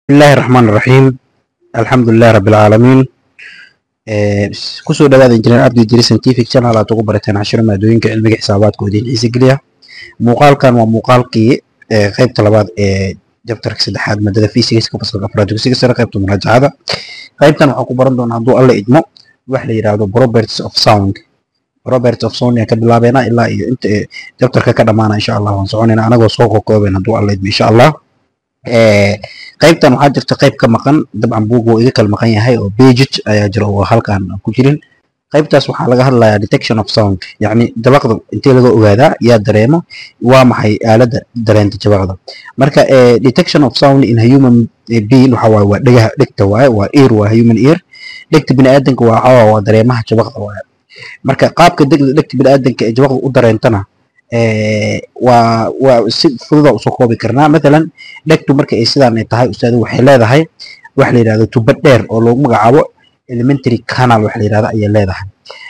bismillahi raxmaan raxiim alxamdulilahi rabbi alcaalamiin kusoo dhawaada injineer abdi jiri scientific channel aad ugu barateen cashiro maadooyinka cilmiga xisaabaadka oo idiin xiisi geliya muuqaalkan waa muuqaalkii qeybta labaad ee jabtarka saddexaad maadada physics fasalka afraad dugsiga sare qeybta muraajacada qeybtan waxaan ku baran doonaa hadduu alla idmo wax la yidhaahdo properties of sound properties of sound ayaan ka bilaabeynaa ilaa iyo inta jabtarka ka dhamaana insha allah waan soconaynaa anagoo soo kokooben hadduu alla idmo insha allah qaybtan waxaa jirta qayb ka maqan dabcan buug wuu iga kala maqan yahay oo bejit ayaa jira oo halkan ku jirin qaybtaas waxaa laga hadlayaa detection of sound yacni jabaqda intee laga ogaadaa yaa dareemo waa maxay aaladda dareenta jabaqda marka detection of sound in human being waxa waaye waa dhegaha dhegta waaye waa ear waa human ear dhegta bini'aadanka waa waxaa waa dareemaha jabaqda waaye marka qaabka degda dhegta bini'aadanka ee jabaqda u dareentana waa waa si fududa usoo koobi karnaa mathalan dhegtu marka ay sidaan ay tahay ustaadu waxay leedahay wax la yidhahdo tuba dheer oo loogu magacaabo elementary canal wax la yidhahdo ayay leedahay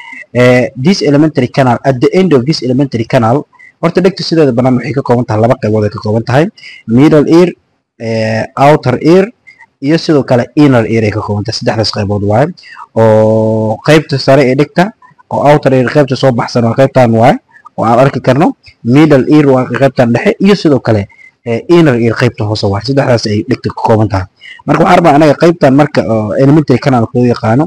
this elementary canal at the end of this elementary canal horta dhegtu sideeda banaan waxay ka kooban tahay laba qaybood ay ka kooban tahay middle ear outer ear iyo sidoo kale inner ear ay ka kooban tahay saddexdaas qaybood waaye oo qaybta sare ee dhegta oo outer ear qaybta soo baxsan waa qaybtan waaye oo aan arki karno middle ear waa qaybtan dhexe iyo sidoo kale inner ear qaybta hoose waa saddexdaas ay dhegta ka kooban tahay marka waxaan rabaa anaga qaybtan marka elementary canalka loo yaqaano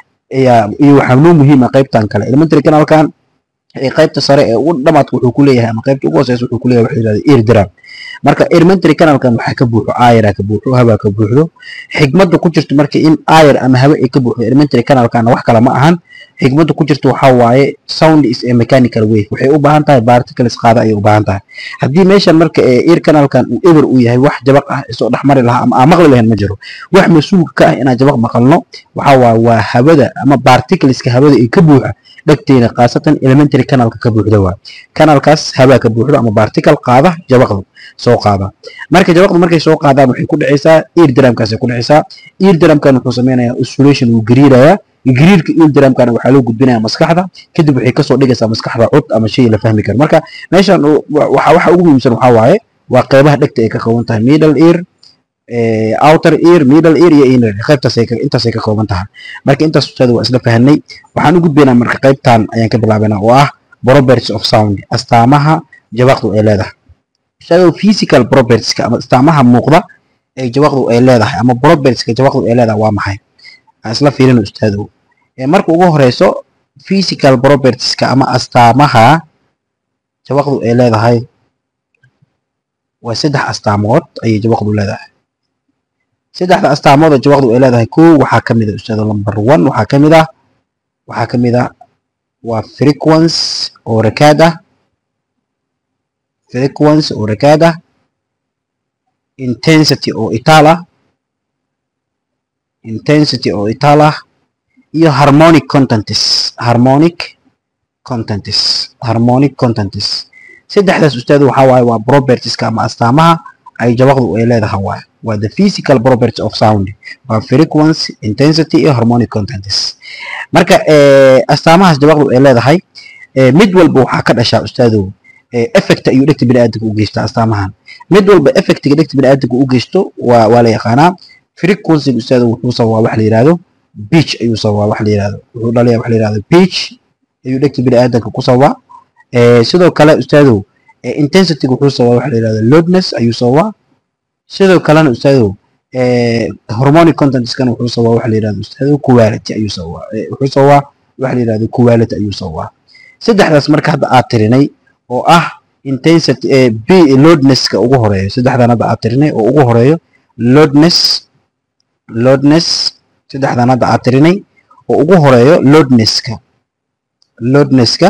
iyo waxaa noo muhiima qaybtan kale elementary canalkan qaybta sare ee ugu dhamaadka wuxuu ku leeyahay ama qaybta ugu hooseysa wuxuu ku leeyahay waxa yidhahda ear drum marka elementary canalkan waxaa ka buuxo ayara ka buuxo habaa ka buuxdo xigmadda ku jirto marka in ayar ama hawe ay ka buuxdo elementary canalkana wax kale ma ahan xigmadda ku jirta waxaa waaye sound is a mechanical wave waxay u baahan tahay particles qaada ayay u baahan tahay haddii meeshan marka ear canalkan uu eber uu yahay wax jabaq ah isoo dhexmari lahaa ama aan maqli lahayn ma jiro wax mas-uulka ka ah inaan jabaq maqalno waxaa waaye waa hawada ama particleska hawada ee ka buuxa dhegteena khaasatan elementary canalka ka buuxda waa canalkaas hawaa ka buuxdo ama particle qaada jabaqdu soo qaada marka jabaqdu markay soo qaadaan waxay ku dhacaysaa ear dramkaasay ku dhacaysaa ear dramkan wuxuu sameynayaa oscillation wuu gariirayaa gariirka ear dramkana waxaa loo gudbinayaa maskaxda kadib waxay kasoo dhigaysaa maskaxda cod ama shay la fahmi karo marka meeshan waxa ugu muhiimsan waxaa waaye waa qeybaha dhegta ay ka kooban tahay middle ear outer ear middle ear iyo inner ear qaybtaas intaasay ka kooban tahay marka intaas ustaada waa isla fahanay waxaan u gudbaynaa marka qaybtan ayaan ka bilaabaynaa oo ah properties of sound astaamaha jabaqdu ay leedahay ustaada physical propertieska ama astaamaha muuqda ee jabaqdu ay leedahay ama propertieska jabaqdu ay leedahay waa maxay aan isla fiirino ustaadow marka ugu horeyso physical propertieska ama astaamaha jabaqdu ay leedahay waa saddex astaamood ayay jabaqdu leedahay saddexda astaamood oo jabaqdu ay leedahay kow waxaa ka mid a ustaado number one waxaa ka mid ah waxaa ka mid ah waa frequence oo rakaad ah frequence oo rakaad ah intensity oo itaal ah intensity oo itaal ah iyo harmonic contents harmonic contents harmonic contents saddexdaas ustaad waxaa waaye waa propertieska ama astaamaha ay jabaqdu ay leedahay waaye waa the physical properties of sound waa frequency intensity iyo harmonic contents marka astaamahaas jabaqdu ay leedahay mid walba waxaa ka dhashaa ustaadow effect ayuu dhegta bini'aadanka u geystaa astaamahan mid walba effectiga dhegta bini'aadanka u geysto waa waa la yaqaanaa frequency ustaadow wuxuu sababaa wax la yidhaahdo beach ayuu sababaa wax la yidhahdo wuxuu dhalayaa wax la yidhahdo beach ayuu dhegta bini'aadanka ku sababaa sidoo kale ustaadow intensityga wuxuu sababaa wax la yidhahdo loudness ayuu sababaa sidoo kalena ustaadow hormonic contentskana wuxuu sababaa wax la yidhahdo ustaadow quality ayuu sababaa wuxuu sababaa wax la yidhahdo quality ayuu sababaa saddexdaas marka hadda aad tirinay oo ah intensity b loudnesska ugu horeeyo saddexdan hadda aad tirinay oo ugu horeeyo loudness loudness saddexdan hadda aad tirinay oo ugu horeeyo loudnesska loudnesska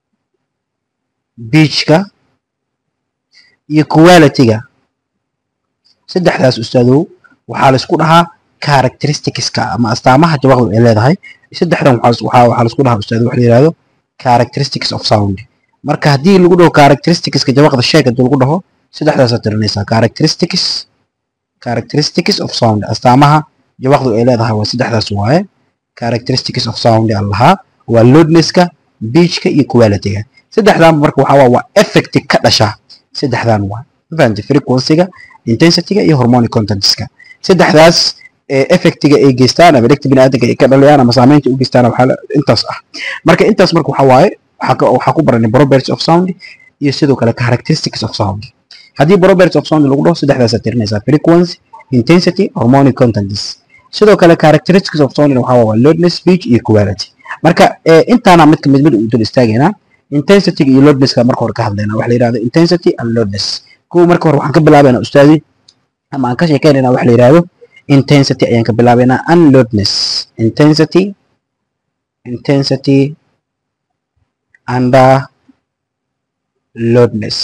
beachka iyo qualityga saddexdaas ustaadow waxaa laisku dhahaa characteristicska ama astaamaha jabaqdu ay leedahay saddexdan waxaa laisku dhahaa ustaado wax la yihahdo characteristics of sound marka haddii lagu dhaho characteristicska jabaqda sheeg haddii lagu dhaho saddexdaasaa tirinaysaa characteristics characteristics of sound astaamaha jabaqdu ay leedahay waa saddexdaas waaye characteristics of sound aan lahaa waa loudnesska beachka iyo qualityga saddexdan marka waxaa waa waa effect ka dhasha saddexdan waa fahamtay frequencyga intensityga iyo hormonic contentska saddexdaas effectiga ay geystaan ama dhegta biniaadanka ay ka dhaliyaan ama saameynta u geystaan waxaa intaas ah marka intaas marka waxaa waaye waxaa ku baranay properties of sound iyo sidoo kale characteristics of sound haddii properties of sound lagu dhaho saddexdaasaa tirinaysaa frequency intensity harmonic contents sidoo kale characteristics of sound waxaa waa loudness speech iyo quality marka intaana midka mid mid u dul istaagaynaa intensity iyo loudnesska marka hore ka hadlaynaa waxa la yidhahdo intensity and loudness kuwa marka hore waxaan ka bilaabaynaa ustaadi ama aan ka sheekaynaynaa waxa la yidhahdo intensity ayaan ka bilaabaynaa and loudness intensity intensity and uh, loudness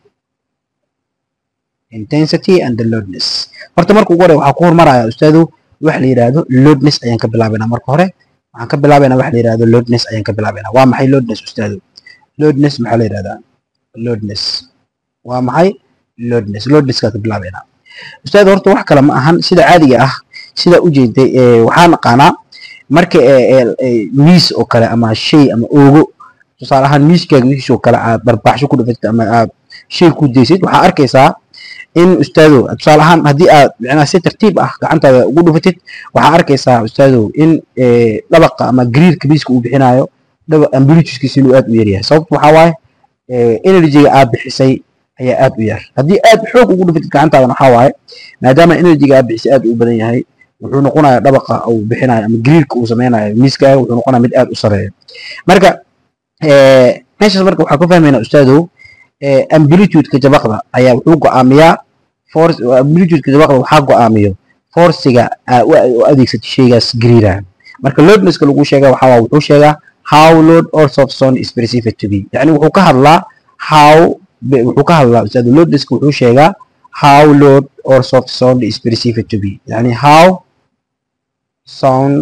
intensity and the loudness horta marka ugu hore waxaa ku hormaraya ustaadu waxa la yidhaahdo loudness ayaan ka bilaabaynaa marka hore waxaan ka bilaabaynaa waxa la yidhahdo loudness ayaan ka bilaabaynaa waa maxay loudness ustaadu loudness maxaa la yidhahdaa loudness waa maxay loudness loudnesska ka bilaabaynaa ustaadu horta wax kale ma ahan sida caadiga ah sida u jeeday waxaa naqaanaa marka miis oo kale ama shay ama oogo tusaale ahaan miiskaaga wixiisoo kale aad barbaxsho ku dhufatid ama aad shay ku daysid waxaa arkaysaa in ustaado tusaale ahaan haddii aad micnaha si tartiib ah gacantaada ugu dhufatid waxaa arkaysaa ustaado in dhabaqa ama gariirka miiska uu bixinayo ambilituskiisa inuu aad u yaryahay sababtu waxaa waaye energyga aad bixisay ayaa aad u yar haddii aad xoog ugu dhufatid gacantaadan waxaa waaye maadaama energyga aad bixisay aad u badan yahay wuxuu noqonayaa dhabaqa uu bixinayo ama gariirka uu sameynayo miiskaaga wuxuu noqonaya mid aad u sareeya marka meeshaas marka waxaa ku fahmaynaa ustaadow amplitudeka jabaqda ayaa wuxuu go'aamiyaa amplitudeka jabaqda waxaa go'aamiyo forciga u adeegsatay shaygaas gariiraha marka loadnesska lagu sheega waxaa waa wuxuu sheegaa how load or soft sound is perceived to be yani wuxuu ka hadlaa how wuxuu ka hadlaa ustaadu loadnesska wuxuu sheegaa how load or soft sound is perceived to be yani how sound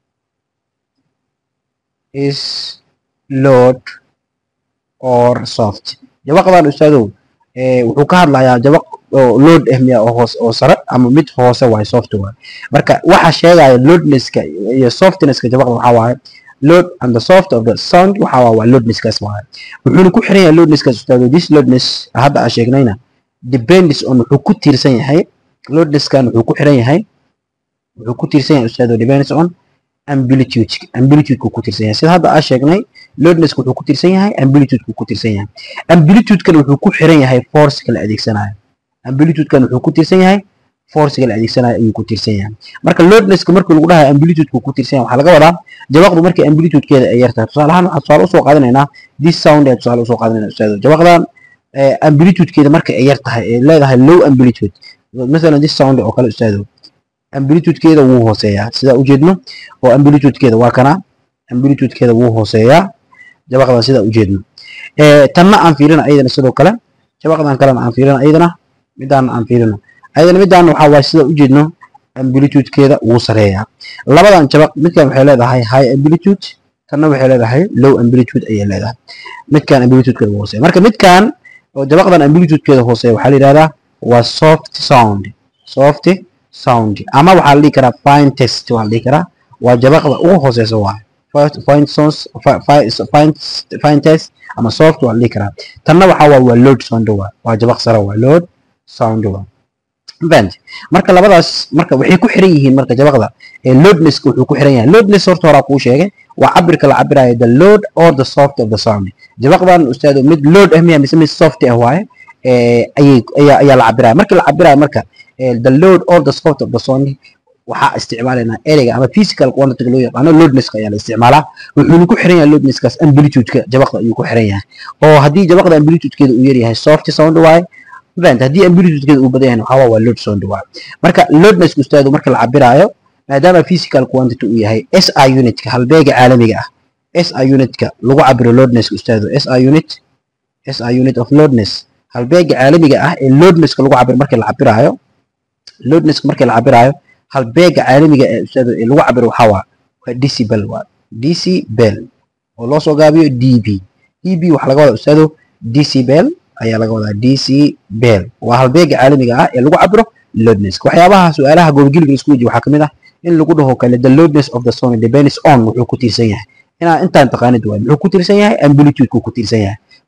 is load or soft jabaqdan ustaadow wuxuu ka hadlayaa jabaq oo load ah miya oo hoos oo sare ama mid hoose waaye soft waaye marka waxa sheegaya loadnesska iyo softnesska jabaqda waxaa waaye load and the soft of the sound waxa waa waa loadnesskaas waaye wuxuuna ku xiran yahay loadnesskaas ustaadow this loadness hadda aan sheegnayna depends on wuxuu ku tiirsan yahay loadnesskan wuxuu ku xiran yahay wuxuu ku tiirsan yahay ustaadow depends on amplitude amplitude-ku ku tirsan yahay sida hadda aan sheegnay loadnesska wuxuu ku tirsan yahay amplitude-ku ku tirsan yahay amplitude-kan wuxuu ku xiran yahay force-ka la adeegsanayo amplitude-kan wuxuu ku tirsan yahay force-ga la adeegsanayo ayuu ku tirsan yahay marka loadnesska markii lagu dhahayo amplitude-ku ku tirsan yahay waxaa laga wadaa jabaqdu markii amplitude-keeda ay yartahay tusaale ahaan waxaan tusaale usoo qaadanaynaa this sound ayaa tusaale usoo qaadanayna ustaado jabaqdan amplitude-keeda markii ay yartahay ay leedahay low amplitude masalan this sound oo kale ustaado amplitude-keeda wuu hooseeyaa sidaa ujeedno oo amplitude-keeda waa kana amplitude-keeda wuu hooseeyaa jabaqdan sidaa ujeedno tanna aan fiirina ayadana sidoo kale jabaqdan kalena aan fiirina ayadana midaan aan fiirino ayadana midaan waxaa waaye sidaa ujeedno amplitude-keeda wuu sareeyaa labadan jabaq midkan waxay leedahay high amplitude tanna waxay leedahay low amplitude ayay leedahay midkan amplitude-keeda wuu hooseeya marka midkan oo jabaqdan amplitude-keeda hooseeya waxaa la yidhahdaa waa soft sound soft sound ama waxaa la dhihi karaa fine test waa la dhihi karaa waa jabaqda ugu hooseysa waaye fine sounds fine fine test ama soft waa la dhihi karaa tanna waxaa waa waa load sound waa waa jabaq sare waa load sound waa band marka labadaas marka waxay ku xiran yihiin marka jabaqda ee loadnesska wuxuu ku xiran yahay loadness horta horaa kuu sheegay waa cabirka la cabirayo the load or the soft of the sound jabaqdan ustaado mid load ah miya mise mid soft ah waaye ayay ayaa ayaa la cabiraya markii la cabirayo marka the load or the soft of the sound waxaa isticmaalaynaa ereyga ama physical quantity loo yaqaano loadnesska ayaa la isticmaalaa wuxuuna ku xiran yahay loadnesskaas amplitude-ka jabaqda ayuu ku xiran yahay oo haddii jabaqda amplitude-keeda uu yaryahay soft sound waaye event haddii amplitude-keeda uu badan yahay waxaa waa load sound waaye marka loadnesska ustaadu marka la cabiraayo maadaama physical quantity uu yahay SI unitka halbeega caalamiga ah SI unitka lagu cabiro loadnesska ustaadu SI unit SI unit of loadness halbeega caalamiga ah ee loadnesska lagu cabiro markii la cabiraayo loadnesska markii la cabiraayo halbeega caalamiga ee ustaado ee lagu cabiro waxaa waa waa decibel waa decibel oo loo soo gaabiyo db db waxaa laga wadaa ustaado decibel ayaa laga wadaa decibel waa halbeega caalamiga ah ee lagu cabiro loadnesska waxyaabaha su-aalaha goobgeliga isku weji waxaa kamid ah in lagu dhaho kale the loadness of the sound depends on wuxuu ku tiirsan yahay inaa intaan taqaanid waay muxuu ku tiirsan yahay amplitude-ku ku tiirsan yahay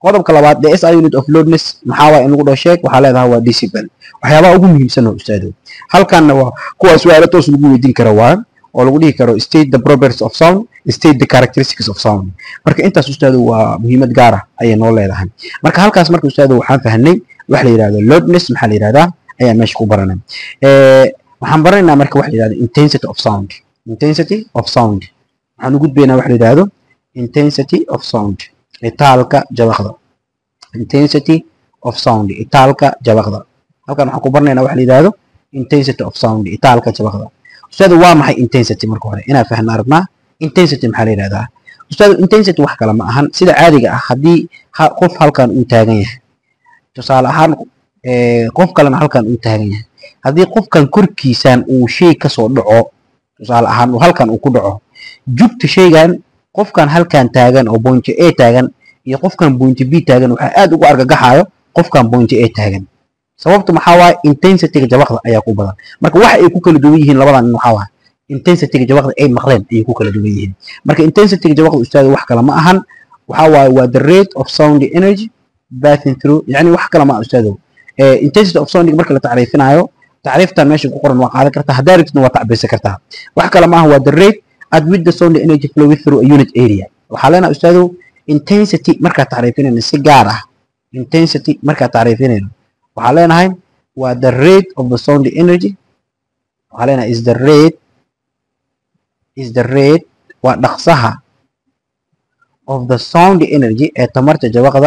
qodobka labaad the SI unit of loadness maxaa waay in lagu dhaho sheeg waxaa leedahay waa decibel waxyaabaha ugu muhiimsan oo ustaado halkanna waa kuwa su-aalo toos lagu weydiin karo waa oo lagu dhihi karo state the properties of sound state the characteristics of sound marka intaas ustaado waa muhiimad gaar ah ayay noo leedahay marka halkaas marka ustaado waxaan fahnay waxa la yidhahdo loadness maxaa la yidhahdaa ayaan meesha ku baranay waxaan baranaynaa marka waxa la yidhahdo intensity of sound intensity of sound waxaan u gudbaynaa waxa la yidhahdo intensity of sound itaalka jabaqda intensity of sound itaalka jabaqda halkan waxaan ku baranaynaa waxa la yidhahdo intensity of sound itaalka jabaqda ustaadu waa maxay intensity marka hore inaan fahna aragnaa intensity maxaa la yidhahdaa ustaadu intensity wax kale ma ahan sida caadiga ah haddii qof halkan uu taagan yahay tusaale ahaan qof kalena halkan uu taagan yahay haddii qofkan korkiisan uu shay kasoo dhaco tusaale ahaan uu halkan uu ku dhaco jugta shaygan qofkan halkan taagan oo point a taagan iyo qofkan point b taagan waxaa aad ugu argagaxayo qofkan point a taagan sababta maxaa waaye intensityga jabaqda ayaa ku badan marka waxa ay ku kala duwan yihiin labadan nin waxaa waaye intensityga jabaqda ay maqleen ayay ku kala duwan yihiin marka intensityga jabaqda ustaada wax kale ma ahan waxaa waaye waa the rate of sound energy passing through yani wax kale ma ustaado intensity of sound marka la tacriifinayo tacriiftan meesha ku qoran waa qaadan kartaa haddaa rabtidna waa tacbiirsan kartaa wax kale ma aha waa the rate at which the sound energy flowing through a unit area waxaa leenaha ustaado intensity markaa tacriifinayno si gaar ah intensity markaa tacriifinayno waxaa leenahay waa the rate of the sound energy waxaa leenahay is the rate is the rate waa dhaqsaha of the sound energy ee tamarta jabaqda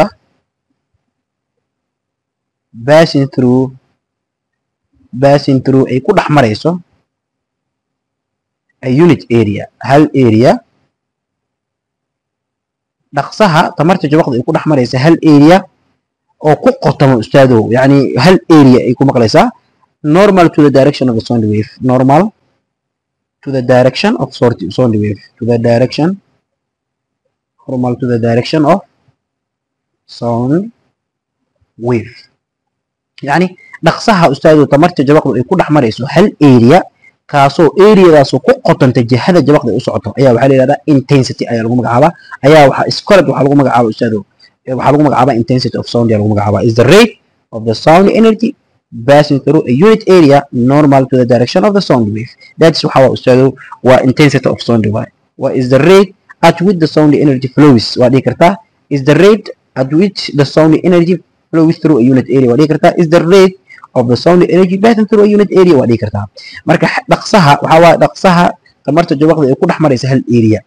passing through passing through ay ku dhex marayso a unit area hal area dhaqsaha tamarta jabaqda ay ku dhex maraysa hal area oo ku qotamo ustaadow yani hal area ay ku maqlaysaa normal to the direction of the sound wave normal to the direction of sound wave to the direction normal to the direction of sound wave yani dhaqsaha ustaadow tamarta jabaqdu ay ku dhex marayso hal area kaasoo areadaasoo ku qotanta jihada jabaqda ay u socoto ayaa waxaa la yidhahdaa intensity ayaa lagu magacaabaa ayaa waxaa iskorad waxaa lagu magacaaba ustaadow waxaa lagu magacaabaa intensity of sound ayaa lagu magacaabaa is the rate of the sound energy passing through a unit area normal to the direction of the sound wave that's waxaa waa ustaadow waa intensity of sound waay waa is the rate at which the sound energy flows waa dhihi kartaa is the rate at which the sound energy flows through a unit area waa dhihi kartaa is the rate of the sound energy passing through a unit area waa dhihi kartaa marka dhaqsaha waxaa waaye dhaqsaha tamarta jawaqda ay ku dhex maraysa hal area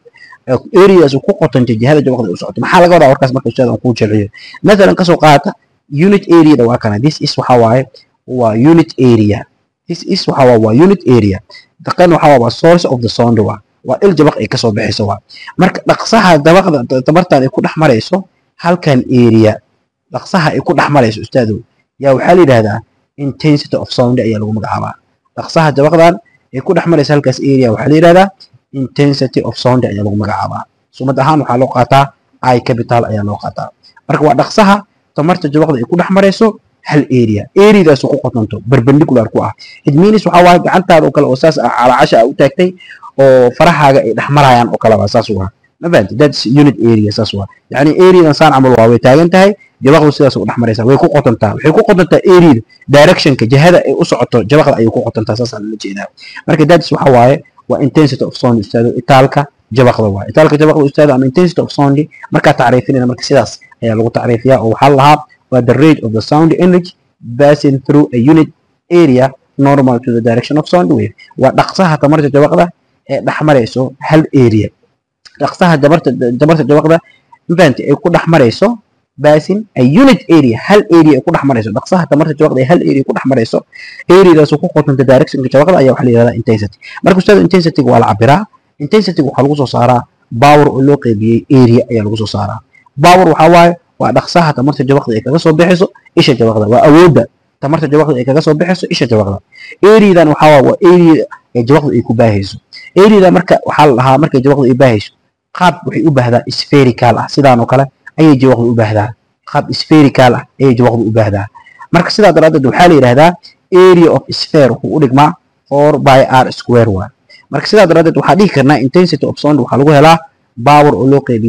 areas ku qotanta jihada jawaqda ay u socoto maxaa laga wadaa warkaas marka ustaad aan kuu jilciyo mathalan kasoo qaata unit areada waa kana this is waxaa waaye waa unit area this is waxaa waaye waa unit area daqan waxaa waa source of the sound waa waa il jabaq ay kasoo baxayso waa marka dhaqsaha dabaqda tamartaada ay ku dhex marayso halkan area dhaqsaha ay ku dhex marayso ustaadow yaa waxaa la yidhahdaa intensity of sound ayaa lagu magacaabaa dhaqsaha jabaqdan ay ku dhex maraysa halkaas area waxaa la yidhahdaa intensity of sound ayaa lagu magacaabaa sumad ahaan waxaa loo qaataa i capital ayaa loo qaataa marka waa dhaqsaha tamarta jabaqda ay ku dhex marayso hal area areadaas ku qotonto perpendicular ku ah it means waxaa waaye gacantaada oo kale oo saas ah calaacasha ah u taagtay oo farahaaga ay dhex marayaan oo kale waa saas waa ma fahanti that's unit area saas waa yacni areadan saan camal waa way taagan tahay jabaqdu sidaas u dhex maraysaa way ku qotontaa waxay ku qotontaa areada directionka jihada ay u socoto jabaqda ayay ku qotontaa saasaan la jeedaa marka that's waxaa waaye waa intensity of sound ustaado itaalka jabaqda waa itaalka jabaqda ustaado ama intensity of sound markaa tacriifinayna marka sidaas ayaa lagu tacriifiyaa oo waxaa lahaa waa the rate of the sound energy passing through a unit area normal to the direction of sound wave waa dhaqsaha tamarta jabaqda ee dhex marayso hal area dhaqsaha jabarta jabarta jabaqda infaanti ay ku dhex marayso passing a unit area hal area ay ku dhex marayso dhaqsaha tamarta jabaqda ee hal area ku dhex marayso areadaas ku qotanta directionka jabaqda ayaa waxaa la yidhahdaa intensity marka ustaada intensityga waa la cabiraa intensityga waxaa lagu soo saaraa power oo loo qaybiyey area ayaa lagu soo saaraa power waxaa waaye waa dhaqsaha tamarta jabaqda ay kaga soo bixayso isha jabaqda waa awoodda tamarta jabaqda ay kaga soo bixayso isha jabaqda areadan waxaa waaye waa area ee jabaqda ay ku baahayso areada marka waxaa la dhahaa markay jabaqda ay baahayso qaab waxay u baahdaa spherical ah sidaan oo kale ayay jawaqdu u baahdaa qaab spherical ah ayay jawaqdu u baahdaa marka sidaa daraaddeed waxaa la yidhahdaa area of sphere wuxuu u dhigmaa four by r square waa marka sidaa daraaddeed waxaa dhihi karnaa intensity of sound waxaa lagu helaa power oo loo qaybiyey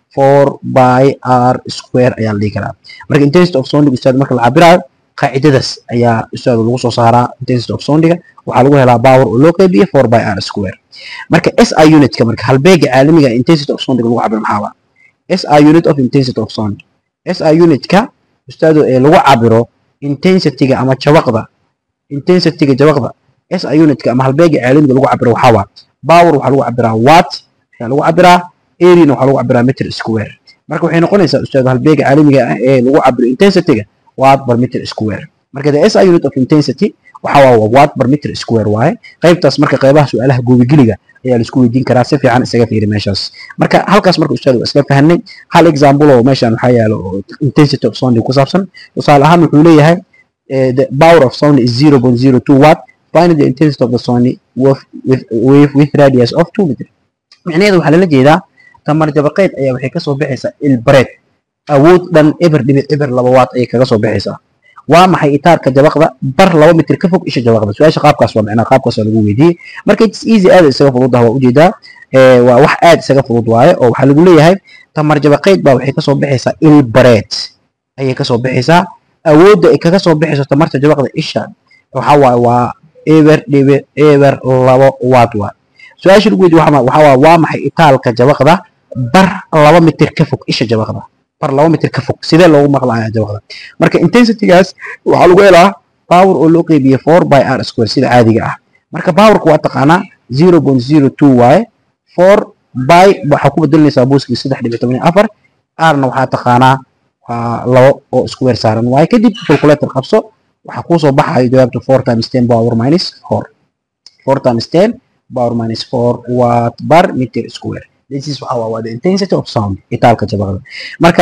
four by r square ayaa la dhihi karaa marka intensity of soundiga ustaad marka la cabiraayo qaacidadaas ayaa ustaad lagu soo saaraa intensity of soundiga waxaa lagu helaa power oo loo qeybiye four by r square marka SI unitka marka halbeega caalamiga intensity of sound lagu cabiro maxaa waa SI unit of intensity of sound SI unitka ustaado ee lagu cabiro intensity-ga ama jabaqda intensity-ga jabaqda SI unitka ama halbeega caalamiga lagu cabiro waxaa waa power waxaa lagu cabiraa watt ayaa lagu cabiraa area waxaa lagu cabiraa meter square marka waxay noqonaysaa ustaado halbeega caalamiga ah ee lagu cabiro intensity-ga watt per meter square marka the SI unit of intensity waxa waa watt per meter square waaye qaybtaas marka qaybaha su'aalaha goobigeliga ayaa la isku weydiin karaa si fiican isaga fiiri meeshaas marka halkaas marka ustaad waa isla fahanay hal example oo meeshan waxaa yaalo oo intensity of sound ku saabsan tusaale ahaan wuxuu leeyahay the power of sound is 0.02 watt find the intensity of the sound with, with, with, with radius of 2 meter micnaheedu waxaa lala jeedaa tamar jabaqeed ayaa waxay kasoo baxaysaa ilbareed awood dhan eber dhibic eber laba watt ayay kaga soo baxaysaa waa maxay itaarka jabaqda bar laba mitir ka fog isha jabaqda su-aasha qaabkaas waa macnaa qaabkaas waa lagu weydiiyey marka it's easy aad isaga fudud ah waa ujeedaa waa wax aad isaga fudud waaye oo waxaa lagu leeyahay tamar jabaqeyd baa waxay kasoo baxaysaa ilbareed ayay kasoo baxaysaa awoodda ay kaga soo baxayso tamarta jabaqda isha waxa waaye waa eber dhibic eber labo watt waa su-aasha lagu weydiiye waxaa waa waa maxay itaalka jabaqda bar laba mitir ka fog isha jabaqda bar laba mitir ka fog sidee loogu maqlaaya jabaqda marka intensitygaas waxaa lagu helaa power oo loo qeybiye four by r square sida caadiga ah marka powerka waa taqaanaa zero point zero two waaye four by waxaa ku bedelinaysaa booskii saddex dhibic toban iyo afar rna waxaa taqaanaa waa labo oo square saaran waaye kadib calculator qabso waxaa kuusoo baxayo jawaabta four times ten power minus four four times ten power minus four watt bar meter square this is waxa waa the intensity of sound itaalka jabaqda marka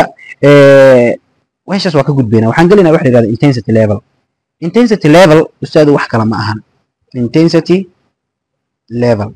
meeshaas waa ka gudbayna waxaan gelinaa waxa la yidhahda intensity level intensity level ustaadu wax kale ma ahan intensity level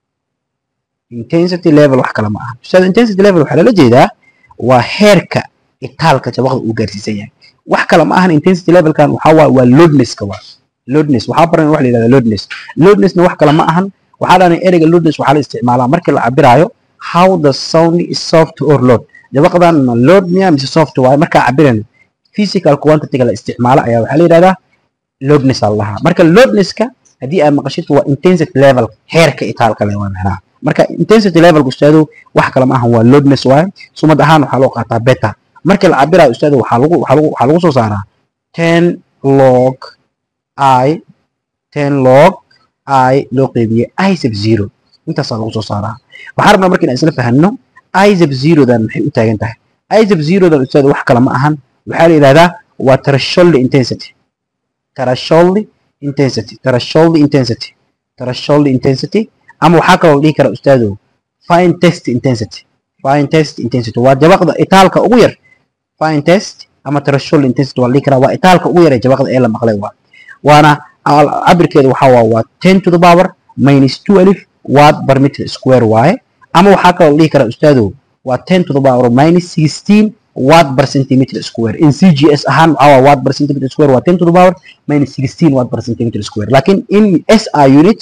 intensity level wax kale ma ahan ustaadu intensity level waxaa lala jeedaa waa heerka itaalka jabaqda uu gaarsiisan yahay wax kale ma ahan intensity levelkan waxaa waa waa loadnesska waa loadness waxaa baran waxa la yidhahda loadness loadnessna wax kale ma ahan waxaa dhahnay ereyga loadness waxaa la isticmaalaa markii la cabiraayo how the sound is soft or load jabaqdan ma load miya mise soft waaye markaa cabirayno physical quantity-ga la isticmaalo ayaa waxaa la yidhahdaa loadness aa lahaa marka loadnesska haddii aad maqashid waa intensity level heerka itaalka le waa macnaha marka intensity levelka ustaado wax kale ma ahan waa loadness waaye sumad ahaan waxaa loo qaataa beta markii la cabirayo ustaado waxaa lagu waxaa lagu waxaa lagu soo saaraa ten log i ten log i loo qeybiyey i sub zero intaasaa lagu soo saaraa waxaan rabnaa marka inaan isla fahanno izab zerodan maxay u taagan tahay izab zerodan ustaad wax kale ma ahan waxaa la yidhahdaa waa threshold intensity threshold intensity threshold intensity threshold intensity ama waxaa kaloo la dhihi karaa ustaado fine test intensity fine test intensity waa jabaqda itaalka ugu yar fine test ama threshold intensity waa la dhihi karaa waa itaalka ugu yar ee jabaqda ee la maqlay waa waana cabirkeedu waxaa waa waa ten to the power minus two alif watt per meter square waaye ama waxaa kaloo la dhihi karaa ustaadow waa ten to the power minus sixteen watt per centimeter square in cgs ahaan waxaa waa watt per centimeter square waa ten to the power minus sixteen watt per centimeter square laakiin in si unit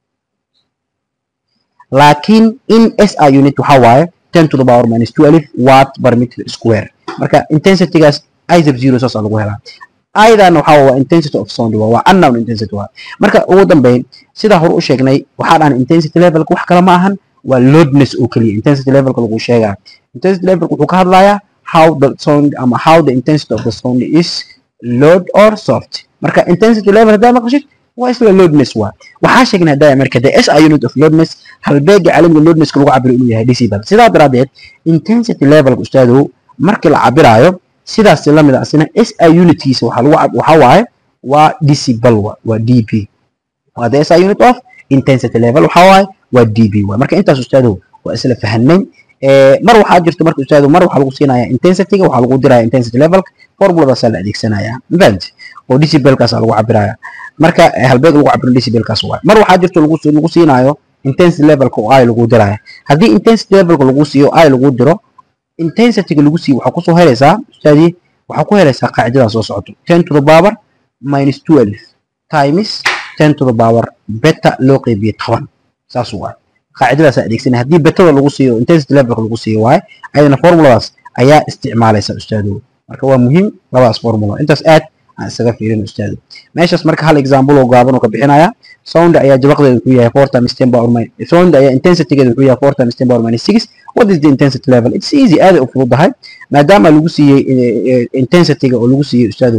laakiin in si unit waxaa waaye ten to the power minus two alif watt per meter square marka intensitygaas isab zero saasaa lagu helaa aydan waxaa waa intensity of sound waa unknown intensity waa marka ugu dambeyn sida hore u sheegnay waxaa dhahan intensity levelka wax kale ma ahan waa loadness oo keliya intensity levelka lagu sheegaa intensity levelka wuxuu ka hadlayaa how the sound ama how the intensity of the sound is load or soft marka intensity level haddaa maqashid waa isla loadness waa waxaa sheegnay haddaa marka the SI unit of loadness halbeega caalamiga loadnesska lagu cabiro inuu yahay decibel sidaa daraadeed intensity levelka ustaadow markii la cabiraayo sidaas la mid ah asina SI unitkiisa waxaa lagu waxaa waaye waa decibel waa waa dB waa the SI unit of intensity level waxaa waaye waa dB waa marka intaas ustaadow waa isla fahanay mar waxaa jirto marka ustaadow mar waxaa lagu siinayaa intensityga waxaa lagu diraya intensity levelka formuladaasaa la adeegsanayaa mafahant oo decibelkaasaa lagu cabiraya marka halbeeg lagu cabiro decibelkaas waaye mar waxaa jirto lagu lagu siinaayo intensity levelka oo i lagu diraya haddii intensity levelka lagu siiyo i lagu diro intensityga lagu siiyo waxaa kusoo helaysaa ustaadii waxaa ku helaysaa qaacidadan soo socoto ten to the power minus twelve times ten to the power beta loo qeybiye toban saas waa qaacidadaas adeegsanay haddii betada lagu siiyo intensity levelka lagu siiyo waaye ayadana formuladaas ayaa isticmaalaysa ustaadow marka waa muhiim labadaas formula intaas aad aan isaga fiirin ustaado meeshaas marka hal example oo gaaban oo ka bixinaya sound ayaa jabaqdeedu ku yahay four times ten power minus sound ayaa intensitygeedu ku yahay four times ten power minus six what is the intensity level it's easy aad u fududahay maadaama lagu siiyey intensityga oo lagu siiyey ustaado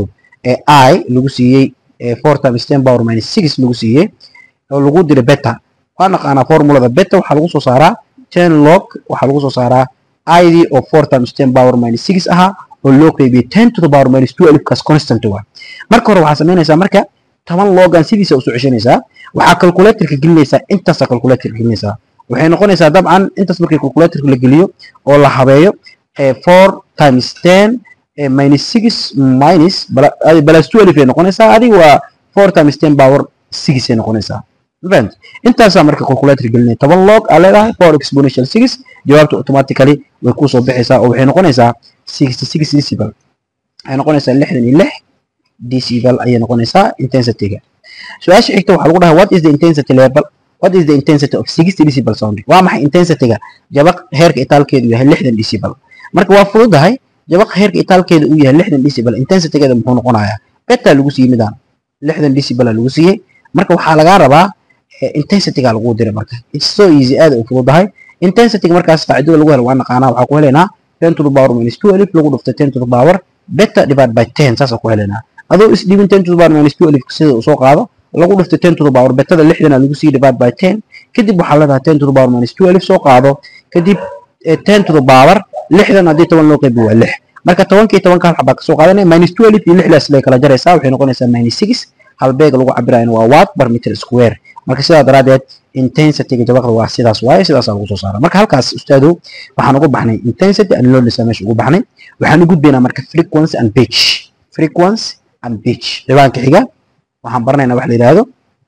i lagu siiyey four times ten power minus six lagu siiyey oo lagu diray beta waa naqaanaa formulada beta waxaa lagu soo saaraa ten log waxaa lagu soo saaraa id oo four times ten power minus six ahaa oo loo qeybiyey ten to the power minus two alifkaas constant waa marka hore waxaa samaynaysaa marka toban logan sidiisa usoo ceshanaysaa waxaa calculatorka gelinaysaa intaasaa calculatorka gelinaysaa waxay noqonaysaa dabcan intaas markii calculatorka la geliyo oo la habeeyo four times ten minus six minus plus two alif ay noqonaysaa adiga waa four times ten power six ay noqonaysaa fahmt intaasaa marka calculator gelinaya toban log aa leedahay four exponential six jawaabta automatically way kusoo baxaysaa oo waxay noqonaysaa sixty six decibel waxay noqonaysaa lixdan iyo lix decibel ayay noqonaysaa intensityga su-aasha xigta waxaa lagu dhahay what is the intensity level what is the intensity of sixty decibel sound waa maxay intensityga jabaq heerka itaalkeedu yahay lixdan decibel marka waa fududahay jabaq heerka itaalkeeda uu yahay lixdan decibel intensitygeeda muxuu noqonayaa beta lagu siiyey midaan lixdan decibel lagu siiyey marka waxaa lagaa rabaa intensityga lagu diray marka it's so easy aad u fududahay intensityga markaas qaacidada lagu helo waa naqaanaa waxaa ku helaynaa ten to the power minus two alif lagu dhuftay ten to the power beta divided by ten saasaan ku helaynaa adoo isdhibin ten to the power minus two alif sida uu soo qaado lagu dhuftay ten to the power betada lixdana lagu sii divided by ten kadib waxaa leedahay ten to the power minus two alif soo qaado kadib ten to the power lixdan haddii toban loo qaybi waa lix marka tobankii tobanka hal xabaa kasoo qaadanaya minus two alif iyo lixdaas lay kala jaraysaa waxay noqonaysaa minus six halbeeg lagu cabirayana waa watt per meter square marka sidaa daraadeed intensityga jabaqda waa sidaas waaye sidaasaa lagu soo saara marka halkaas ustaado waxaan ugu baxnay intensity and loudness meesha ugu baxnay waxaan u gudbaynaa marka frequency and pitch frequency and pitch ciwaanka xiga waxaan baranaynaa wax la yidhaahdo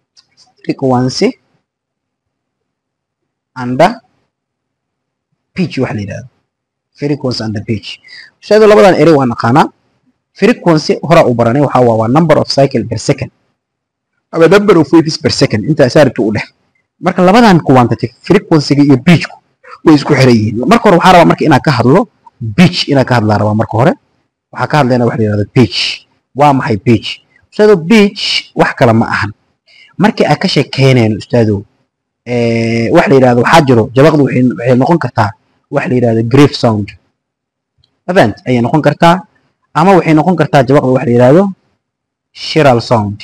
frequency and pitch wax la yidhaahdo frequency and pitch ustaado labadan erey waa naqaanaa frequency hora u baranay waxaa waa waa number of cycle per second ama number of waves per second intaas arabta u dhex marka labadan quantity frequency-ga iyo pitch-ku way isku xiran yihiin marka hore waxaa rabaa marka inaan ka hadlo pitch inaan ka hadlaa rabaa marka hore waxaa ka hadlayna wax la yidhahdo pitch waa maxay pitch ustaado pitch wax kale ma ahan markii aad ka sheekeynayno ustaado wax la yidhahdo waxaa jiro jabaqdu waxay noqon kartaa wax la yidhahdo grave sound event ayay noqon kartaa ama waxay noqon kartaa jabaqda wax la yidhahdo shiral sound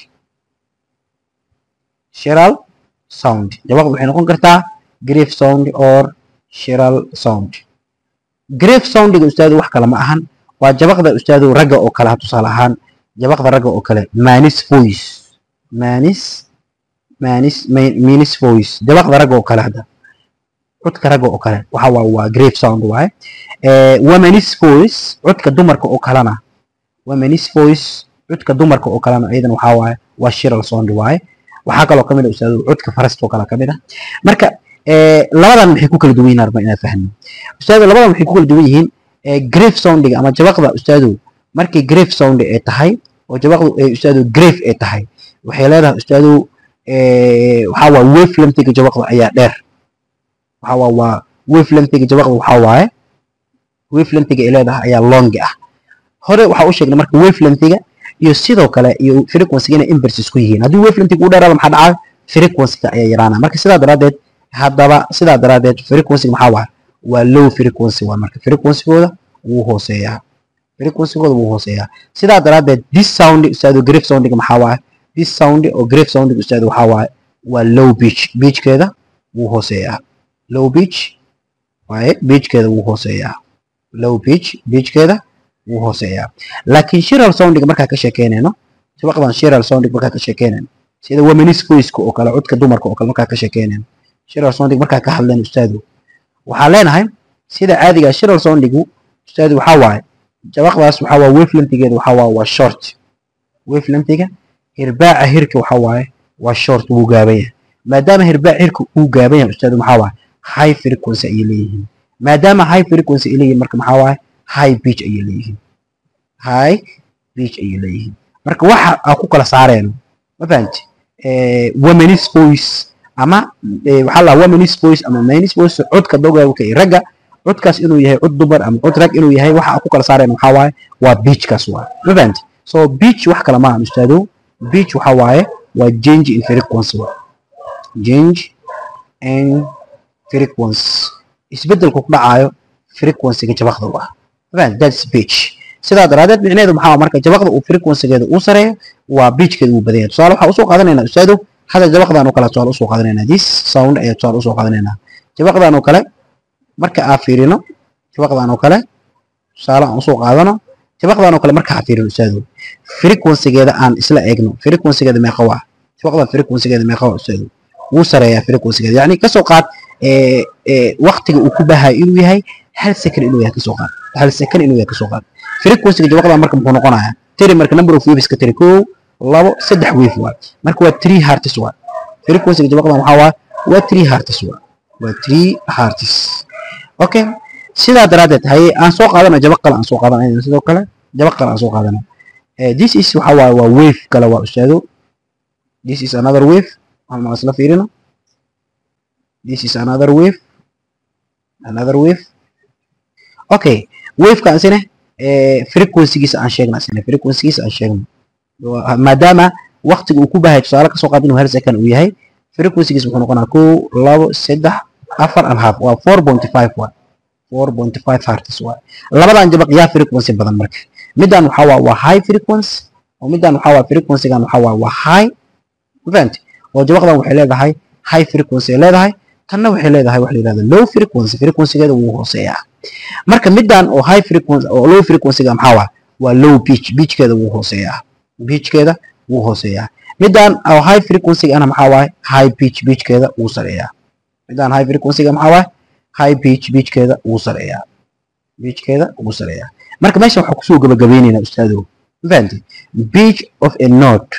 shiral sound jabaqda waxay noqon kartaa grave sound or shiral sound grave soundiga ustaadu wax kale ma ahan waa jabaqda ustaadu ragga oo kale ha tusaale ahaan jabaqda ragga oo kale manis voice manis manis minis voice jabaqda ragga oo kale hadda codka ragga oo kale waxa waa waa grave sound waaye womanis voice codka dumarka oo kalena womanis voice codka dumarka oo kalena iyadana waxaa waaye waa shiral sound waaye waxaa kaloo kamid ah ustaadu codka farasta oo kale kamid ah marka labadan maxay ku kala duwan yihiin arba inaad fahmo ustaadu labadan waxay ku kala duwan yihiin grave soundiga ama jabaqda ustaadu markii grave sound ay tahay oo jabaqdu ay ustaadu grave ay tahay waxay leedahay ustaadu waxaa waa wavelengthiga jabaqda ayaa dheer waxaa waa waa wavelengthiga jabaqda waxaa waaye wavelengthiga ay leedahay ayaa long ah hore waxaa u sheegnay marka wavelengthiga iyo sidoo kale iyo frequency inay inverses ku yihiin haddii wavelengthiga u dheeraado maxaa dhacaa frequency ayaa yaraana marka sidaa daraadeed haddaba sidaa daraadeed frequency maxaa waa waa low frequency waa marka frequencygooda wuu hooseeyaa frequencygooda wuu hooseeyaa sidaa daraadeed this sound ustaado grave soundiga maxaa waaye this sound oo grave soundiga ustaado waxaa waaye waa low pitch pitchkeeda wuu hooseeyaa low pitch waaye pitchkeeda wuu hooseeyaa low pitch pitchkeeda wuu hooseeyaa laakiin shiral soundiga markaa ka sheekeynayno sabaqdan shiral soundiga markaa ka sheekeynayno sida womanis voice-ka oo kale codka dumarka oo kale markaa ka sheekeynayno shiral soundiga markaa ka hadlayno ustaadu waxaan leenahay sida caadiga shiral soundigu ustaadu waxaa waaye jabaqdaas waxaa waa wavelengthigeeda waxaa waaye waa short wavelengthiga hirbaaca hirka waxaa waaye waa short wuu gaaban yahay maadaama hirbaaca hirka uu gaaban yahay ustaadu maxaa waaye high frequency ayay leeyihiin maadaama high frequency ay leeyihiin marka maxaa waaye high pitch ayay leeyihiin high pitch ayay leeyihiin marka waxa aan ku kala saareyno ma fahanti womanis voice ama waxaa la women's voice ama men's voice codka dogawka iyo ragga codkaas inuu yahay cod dumar ama cod rag inuu yahay waxa ku kala saarayna waxaa waaye waa beachkaas waa ma fahanti so beach wax kale maaha ustaado beach waxaa waaye waa change in frequency waa change in frequency isbedelku ku dhacayo frequency-ga jabaqda waa ma fahanti that's beach sidaa daraadeed micnaheedu maxaa marka jabaqda uu frequency-geeda uu sareeyo waa beachkeeda uu badan yahay tusaale waxaa usoo qaadanaynaa ustaado hadda jabaqdan oo kale tusaale usoo qaadanaynaa this sound ayaa tusaale usoo qaadanaynaa jabaqdan oo kale marka aan fiirino jabaqdan oo kale tusaale aan usoo qaadano jabaqdan oo kale marka aan fiirino ustaado frequency-geeda aan isla eegno frequency-geeda meeqa waa jabaqdan frequency-geeda meeqa waa ustaado wuu sareeyaa frequency-geeda yacni kasoo qaad waqtiga uu ku bahayo inuu yahay hal second inuu yahay kasoo qaad hal second inuu yahay kasoo qaad frequency-ga jabaqdan marka muxuu noqonayaa tiri marka number of waves ka tiri kow labo saddex wave waa marka waa three hertz waa frequency-ga jabaqdan waxaa waa waa three hertz waa waa three hertz okay sidaa daraadeed haye aan soo qaadana jabaq kale aan soo qaadanayna sidoo kale jabaq kale aan soo qaadana this is waxa waaye waa wave kale waa ustaado this is another wave waxaan isla fiirino this is another wave another wave okay waveka isina frequency-giisa aan sheegna isina frequency-giisa aan sheegno maadaama waqtiga uu ku bahay tusaale kasoo qaad inuu hal second uu yahay frequency-giisa wuxuu noqonaa kow labo saddex afar and half waa four point five waa four point five hertz waa labadan jabaq yaa frequency badan marka middan waxaa waa waa high frequency oo middan waxaa waa frequency-gan waxaa waa waa high event oo jabaqdan waxay leedahay high frequency ay leedahay tanna waxay leedahay wax la yidhahdo low frequency frequency-geeda wuu hooseeyaa marka middan oo high frequency oo low frequency-ga maxaa waa waa low pitch pitchkeeda wuu hooseeyaa pitchkeeda wuu hooseeyaa middan oo high frequency-ga ana maxaa waaye high pitch pitchkeeda wuu sareeyaa middan high frequency-ga maxaa waaye high pitch pitchkeeda wuu sareeyaa pitchkeeda wuu sareeyaa marka meesha waxaa kusoo gabagabeynaynaa ustaadow mafahanti pitch of a note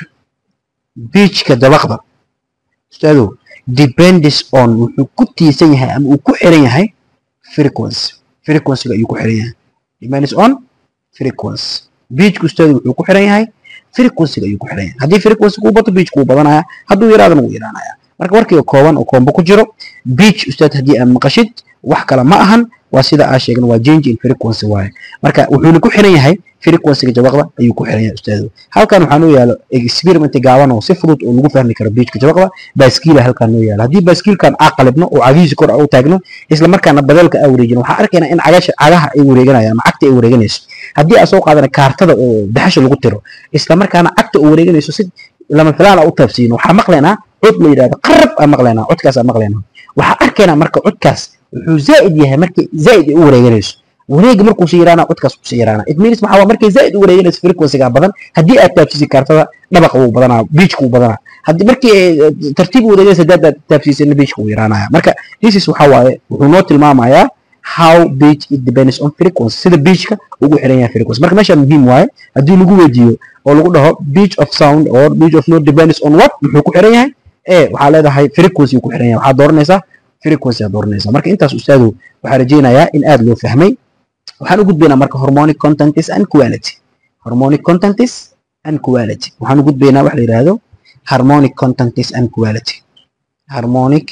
pitchka dabaqda ustaadow depends on wuxuu ku tiisan yahay ama uu ku xiran yahay frequency frequency-ga ayuu ku xiran yahay depends on frequency pitchka ustaadow wuxuu ku xiran yahay frequency-ga ayuu ku xiran yahay haddii frequency-ga uu bato pitchka wuu badanaya hadduu yaraadana wuu yaraanaya marka warkiga kooban oo koombo ku jiro beach ustaad haddii aad maqashid wax kale ma ahan waa sida aa sheegna waa change in frequency waaye marka wuxuuna ku xiran yahay frequency-ga jabaqda ayuu ku xiran yahay ustaadu halkan waxaa noo yaalo experiment gaaban oo si fudud oo lagu fahmi karo beachka jabaqda baaskiila halkan noo yaalo haddii baaskiilkan aa qalibno oo cagihiisa kor u taagno isla markaana badeelka aa wareejino waxaa arkaynaa in cagasha cagaha ay wareeganayaan ama cagta ay wareeganayso haddii aa soo qaadana kaartada oo daxasha lagu tiro isla markaana cagta oo wareeganayso si lama filaan aa u taabsiino waxaa maqlaynaa cod la yidhahdo qarab aa maqlaynaa codkaas aa maqlaynaa waxaa arkaynaa marka codkaas wuxuu zaa'id yahay markii zaa'id ay u wareeganayso wareega markuu sii yaraana codkaas kusii yaraana it means maxaa waa markay zaa'id u wareeganayso frequency-ga badan haddii aad taabsisi kaartada dhabaqa wuu badanaa beachka wuu badanaa haddii markii tartiib u wareeganayso haddaad aad taabsisina beachka wuu yaraanaya marka this is waxaa waaye wuxuu noo tilmaamayaa how beach it depends on frequency sida beachka ugu xiran yahay frequency marka meesha muhiim waaye haddii lagu weydiiyo oo lagu dhaho beach of sound or beach of note depends on what muxuu ku xiran yahay ee waxaa leedahay frequency ku xiran yahay waxaad dooranaysaa frequency aad dooranaysaa marka intaas ustaadu waxaa rajaynayaa in aad loo fahmay waxaan u gudbaynaa marka hormonic contents and quality hormonic contents and quality waxaan u gudbaynaa wax la yidhaahdo harmonic contents and quality harmonic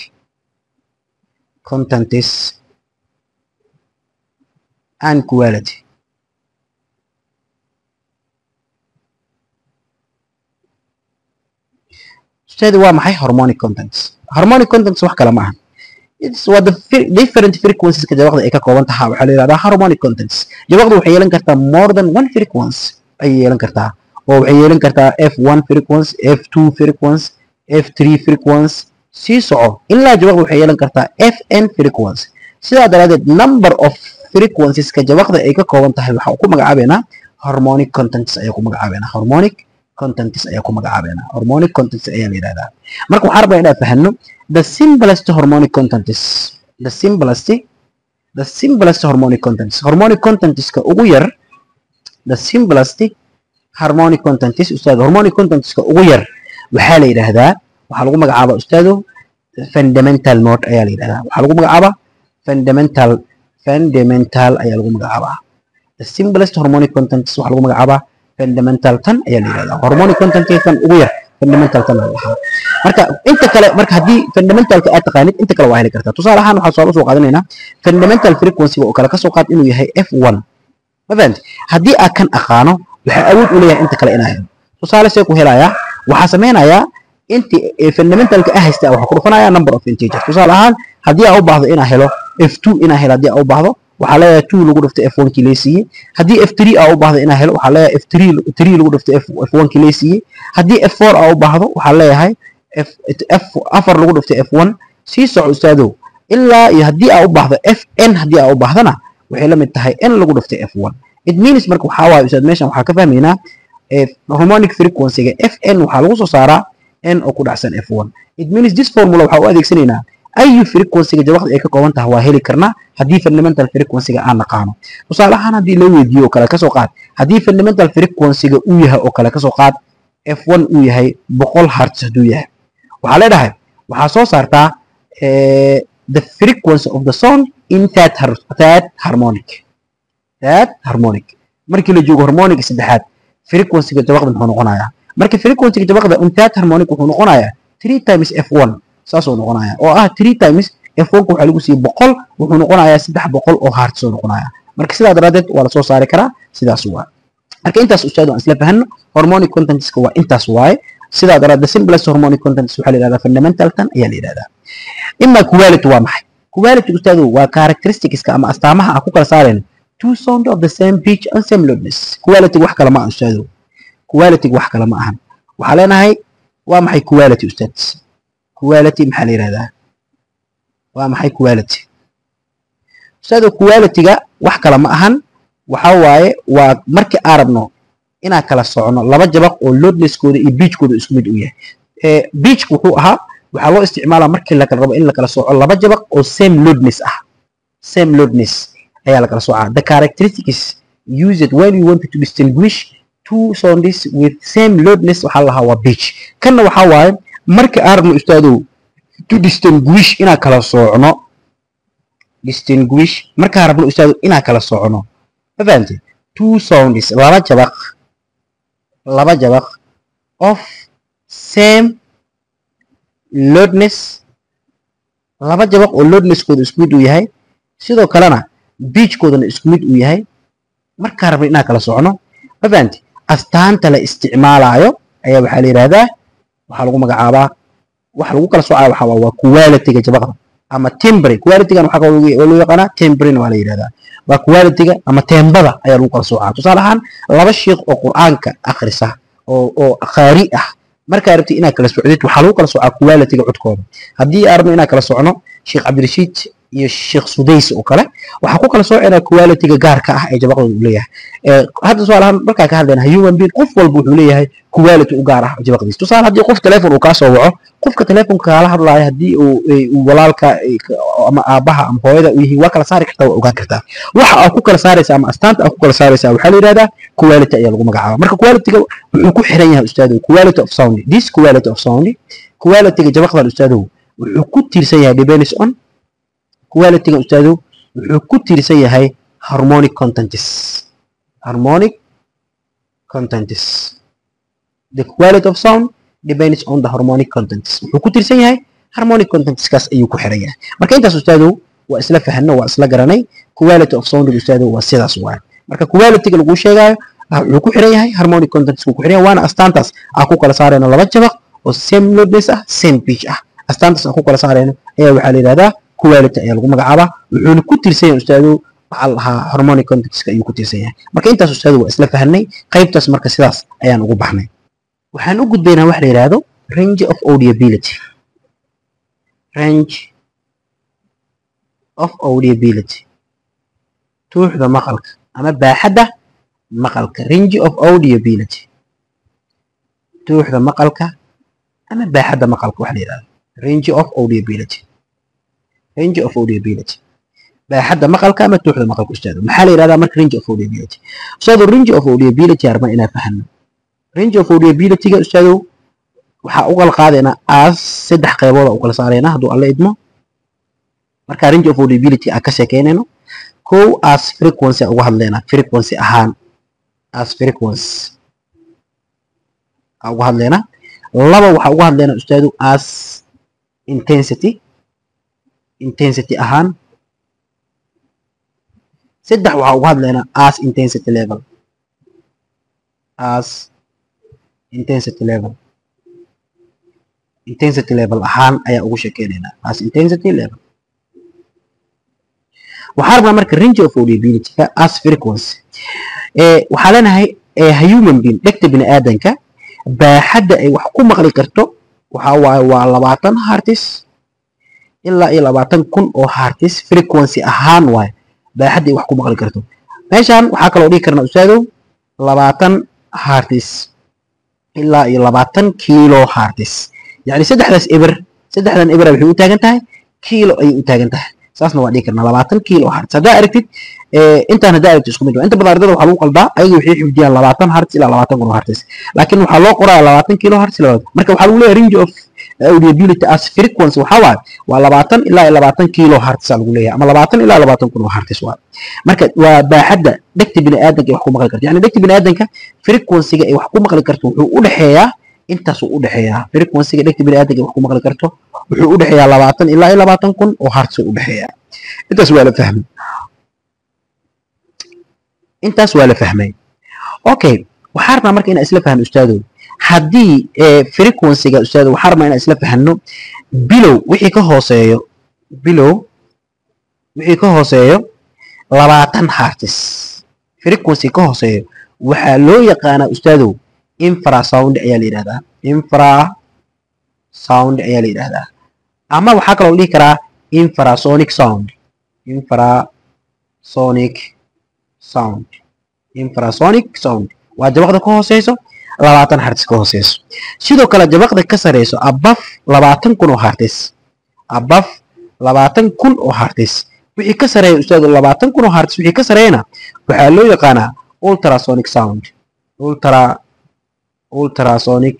contents and quality ustaadi waa maxay harmonic contents harmonic contents wax kale ma aha waa the different frequencies ka jabaqda ay ka kooban tahay waxaa la yidhahdaa harmonic contents jabaqda waxay yeelan kartaa more than one frequency ayay yeelan kartaa oo waxay yeelan kartaa f1 frequency f2 frequency f3 frequency sii soco ilaa jabaqda waxay yeelan kartaa fn frequency sidaa daraadeed number of frequencies ka jabaqda ay ka kooban tahay waxaa ku magacaabeynaa harmonic contents ayaa ku magacaabeynaa harmonic contents ayaa ku magacaabeynaa hormonic contents ayaa la yidhahdaa marka waxaan rabaa inaan fahano the simplest hormonic contents the simplest the simplest hormonic contents hormonic contentska ugu yar the simplest harmonic contents ustaad hormonic contentska ugu yar waxaa la yidhaahdaa waxaa lagu magacaabaa ustaado fundamental note ayaa la yidhahdaa waxaa lagu magacaabaa fundamental fundamental ayaa lagu magacaabaa the simplest hormonic contents waxaa lagu magacaabaa fundamental tan ayaa la yidhahdaa hormonic contentkan ugu yar fundamentalkan la dhahaa marka inta kale marka haddii fundamentalka aad taqaanid inta kale waa heli kartaa tusaale ahaan waxaan soo soo qaadanaynaa fundamental frequency oo kale ka soo qaad inuu yahay f1 ma fahamti haddii aad kan aqaano waxaa awood u leeyahay inta kale inaa helo tusaale see ku helayaa waxaa sameynayaa inti fundamentalka ah haysta waxaa ku dhufanayaa number of integers tusaale ahaan haddii aa u baahdo inaa helo f2 inaa helo haddii aa u baahdo waxaa leeyahay two lagu dhiftay f1 kii lee siiyey haddii f3 aa u baahdo inaa helo waxaa leeyahay f3 3 lagu dhiftay f1 kii lee siiyey haddii f4 aa u baahdo waxaa leeyahay f afar lagu dhiftay f1 sii soco ustaadow ilaa iyo haddii aa u baahdo fn haddii aa u baahdana waxay la mid tahay n lagu dhiftay f1 it means marka waxaa waaye ustaad meeshan waxaa ka fahmaynaa harmonic frequency-ga fn waxaa lagu soo saaraa n oo ku dhacsan f1 it means this formula waxaa u adeegsanaynaa ayu frequency-ga jawaqda ay ka kooban tahay waa heli karnaa haddii fundamental frequency-ga aan naqaano tusaale ahaan haddii la weydiiyo oo kale kasoo qaad haddii fundamental frequency-ga uu yahay oo kale kasoo qaad f1 uu yahay boqol hertz hadduu yahay waxaa leedahay waxaa soo saartaa the frequency of the sound in that, that harmonic that harmonic markii la joogo harmonic saddexaad frequency-ga jawaqda muxuu noqonayaa marka frequency-ga jawaqda in that harmonic wuxuu noqonayaa three times f1 saasuu noqonayaa oo ah three times f1 waxaa lagu siiyey boqol wuxuu noqonayaa saddex boqol oo hertz oo noqonayaa marka sidaa daraaddeed waa lasoo saari karaa sidaas waa marka intaas ustaad aan isla fahanno hormonic contentska waa intaas waaye sidaa daraaddeed simplest hormonic contents waxaa la yidhahdaa fundamental tan ayaa la yidhahdaa ima quality waa maxay quality ustaadu waa characteristicska ama astaamaha aan ku kala saarayno two sound of the same pitch and same loudness quality wax kale ma aha ustaadu quality wax kale ma ahan waxaa leenahay waa maxay quality ustaad quality maxaa la yidhahdaa waa maxay quality ustaadu quality-ga wax kale ma ahan waxaa waaye waa markii aan rabno inaan kala socono laba jabaq oo loadnesskooda iyo beachkooda isku mid u yahay beachka wuxuu ahaa waxaa loo isticmaalaa markii la kala rabo in la kala sooco laba jabaq oo same loadness ah same loadness ayaa la kala soocaa the characteristics used when you want to distinguish two sounds with same loadness waxaa lahaa waa beach kanna waxaa waaye markii aan rabno ustaadow to distinguish inaan kala soocno distinguish markaan rabno ustaadow inaan kala soocno ma fahamtay two sounds laba jabaq laba jabaq of same loadness laba jabaq oo loadnesskooda isku mid uu yahay sidoo kalena beachkoodana isku mid uu yahay markaan rabno inaan kala socno ma fahamtay astaanta la isticmaalaayo ayaa waxaa la yidhahdaa waxaa lagu magacaabaa waxa lagu kala soocaya waxaa waa quality-ga jabaqda ama timbre quality-gan waxaa loo yaqaanaa timbrena waa la yidhahdaa waa quality-ga ama teembada ayaa lagu kala soocaa tusaale ahaan laba sheekh oo qur'aanka akhrisa oo oo qaari ah markaa rabtid inaad kala socdid waxaa lagu kala soocaa quality-ga codkooda haddii aan rabno inaan kala socno sheekh cabdirashiid iyo sheekh sudays oo kale waxaa ku kala soocinaa quality-ga gaarka ah ee jabaqdooda uu leeyahay hadda tusaale ahaan markaa ka hadlayna human being qof walba wuxuu leeyahay quality u gaar ah jabaqdiisa tusaale haddii qof telefoon uu kaa soo waco qofka telefoonka kaala hadlaayo haddii uu walaalka ama aabaha ama hooyada uu yihiin waa kala saari kartaa waa ogaan kartaa waxa aad ku kala saaraysa ama astaanta aad ku kala saaraysa waxaa la yidhahdaa quality ayaa lagu magacaaba marka quality-ga wuxuu ku xiran yahay ustaadow quality of sound this quality of sound quality-ga jabaqdan ustaadow wuxuu ku tiirsan yahay depends on quality-ga ustaadow wuxuu ku tiirsan yahay harmonic contents harmonic contents the quality of sound depends on the harmonic contents wuxuu ku tirsan yahay harmonic contentskaas ayuu ku xiran yahay marka intaas ustaadow waa isla fahanno waa isla garanay quality of sound ustaadow waa sidaas waay marka quality-ga laguu sheegaayo wuxuu ku xiran yahay harmonic contents ku xiran yahay waana astaantaas aan ku kala saarayno laba jabaq oo same loadness ah same pitch ah astaantaas aan ku kala saarayno ayaa waxaa la yidhahdaa quality ayaa lagu magacaabaa wuxuuna ku tirsan yahay ustaadow waxaa la lahaa harmonic contentska ayuu ku tirsan yahay marka intaas ustaadow waa isla fahanay qaybtaas marka sidaas ayaan ugu baxnay waxaan u gudbaynaa wax la yidhaahdo range of audiability range of audiability tuuxda maqalka ama baaxadda maqalka range of audiability tuuxda maqalka ama baaxadda maqalka wax la yidhahdo range of audiability range of audiability baaxadda maqalka ama tuuxda maqalka ustaado maxaa la yidhahdaa marka range of audiability ustaado range of audiability arma inaa fahano range of audiability-ga ustaadow waxaa u kala qaadaynaa as saddex qaybood u kala saaraynaa hadduu alla idmo marka range of audiability aan ka sheekeynayno kow as frequency uga hadlaynaa frequency ahaan as frequency aan uga hadlaynaa laba waxaa uga hadlaynaa ustaadu as intensity intensity ahaan saddex waxaa uga hadlaynaa as intensity level as intensity level intensity level ahaan ayaa ugu sheekeynaynaa as intensity level waxaa rabnaa marka range of audiability-ka as frequency waxaa leenahay human being dhegta bini aadanka baaxadda ay wax ku maqli karto waxaa waaye waa labaatan hartis ilaa iyo labaatan kun oo hartis frequency ahaan waaye baaxadda ay wax ku maqli karto meeshaan waxaa kaloo dhihi karnaa ustaadow labaatan hartis ilaa iyo labaatan kilo hartis yacni saddexdaas eber saddexdan ebera waxay u taagan tahay kilo ayay u taagan tahay saasna waa dhihi karnaa labaatan kilo hartis haddaa aragtid intaan haddaa aragtid isku mid waa inta badan ardada waxaa lagu qaldaa ayaga waxay xifdiyaan labaatan hartis ilaa labaatan kun oo hartis laakiin waxaa loo qoraya labaatan kilo hartis marka waxaa lagu leeyahay range of audiability as frequency waxaa waaye waa labaatan ilaa iyo labaatan kilo hartis aa lagu leeyahay ama labaatan ilaa labaatan kun oo hartis waa marka waa baaxadda dhegta bini aadanka ay wax ku maqli karto yani dhegta bini aadanka frequency-ga ay wax ku maqli karto wuxuu u dhexeeyaa intaasuu u dhexeeyaa frequency-ga dhegta bini aadanka ay wax ku maqli karto wuxuu u dhexeeyaa labaatan ilaa iyo labaatan kun oo hartis u dhexeeyaa intaas waa la fahmay intaas waa la fahmay okay waxaa rabnaa marka inaan isla fahno ustaadow haddii frequency-ga ustaadow waxaa rabnaa inaan isla fahno bilow wixii ka hooseeyo bilow wixii ka hooseeyo labaatan hartis frequency ka hooseeyo waxaa loo yaqaanaa ustaadow infrasound ayaa la yidhahdaa infrasound ayaa la yidhahdaa ama waxaa kaloo la dhihi karaa infrasonic sound infrasonic sound infrasonic sound waa jabaqda ka hooseyso labaatan hartis ka hooseyso sidoo kale jabaqda ka sareyso abaf labaatan kun oo hartis abaf labaatan kun oo hartis wixii ka sareeya ustaadu labaatan kun oo hartis wixii ka sareeyana waxaa loo yaqaanaa ultrasonic sound ultra ultrasonic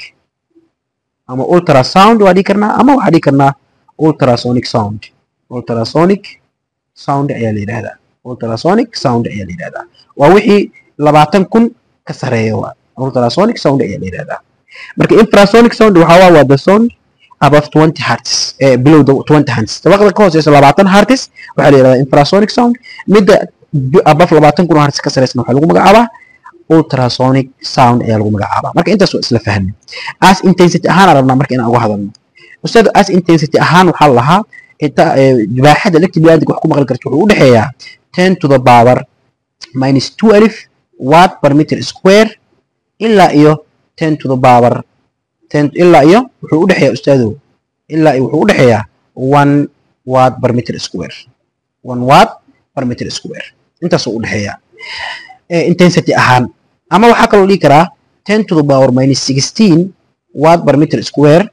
ama ultrasound waa dhihi karnaa ama waxaa dhihi karnaa ultrasonic sound ultrasonic sound ayaa la yidhahdaa ultrasonic sound ayaa la yidhahdaa waa wixii labaatan kun ka sareeya waa ultrasonic sound ayaa la yidhahdaa marka infrasonic sound waxaa waa waa the sound above 20 hertz eh, below the 20 hertz dabaqda ka hooseysa labaatan hertz waxaa la yidhahdaa infrasonic sound midda above labaatan kun oo hertz ka sareysana waxaa lagu magacaabaa ultrasonic sound ayaa lagu magacaabaa marka intaas waa isla fahmay as intensity ahaan aan rabnaa marka inaan uga hadalno ustaad as intensity ahaan waxaa la lahaa inta baaxadda electric blantic wax ku maqli karta wuxuu u dhexeeyaa 10 to the power minus 2 alif watt per meter square ilaa iyo 10 to the power 10 ilaa iyo wuxuu u dhexeeyaa ustaadow ilaa iyo wuxuu u dhexeeyaa 1 watt per meter square 1 watt per meter square intaasuu u dhexeeyaa intensity ahaan ama waxaa kaloo dhihi karaa 10 to the power minus 16 watt per meter square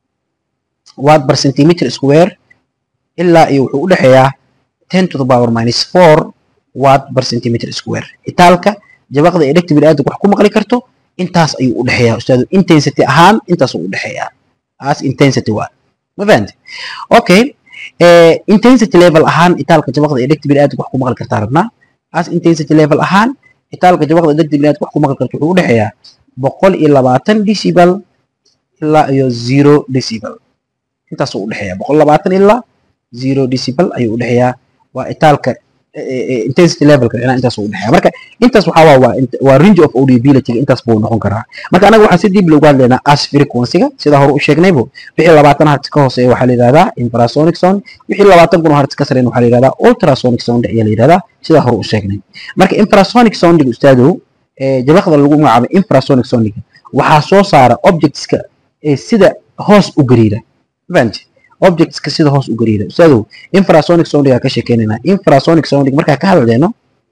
watt per centimeter square ilaa iyo wuxuu u dhexeeyaa 10 to the power minus 4 watt per centimeter square itaalka jabaqda ee dhegta bini'aadamku wax ku maqli karto intaas ayuu u dhexeeyaa ustaadu intensity ahaan intaasuu u dhexeeyaa as intensity waa ma fahamte okay intensity level ahaan itaalka jabaqda ee dhegta bini'aadamku wax ku maqli kartaa rabnaa as intensity level ahaan itaalka jabaqda ee dhegta bini'aadamku wax ku maqli karto wuxuu u dhexeeyaa boqol iyo labaatan decibel ilaa iyo zero decibel intaasuu u dhexeeyaa boqol labaatan ilaa zero decibel ayuu u dhexeeyaa waa itaalka intensity levelka inaa intaas u dhexeeya marka intaas waxaa waa waa range of audiability intaas buu noqon karaa marka anaga waxaan si dib loogu hadlaynaa as frequency-ga sida hore u sheegnaybo wixii labaatan hertz ka hooseeya waxaa la yidhahdaa infrasonic sound wixii labaatan kun oo hertz ka sareyn waxaa la yidhahdaa ultrasonic sound ayaa la yidhahdaa sida hore u sheegnay marka infrasonic soundiga ustaadow jabaqda lagu magacaabo infrasonic soundiga waxaa soo saara objectska sida hoos u gariira fahamti objectska sida hoos u gariira ustaadow infrasonic soundiga ka sheekeynayna infrasonic soundig markaa ka hadlayno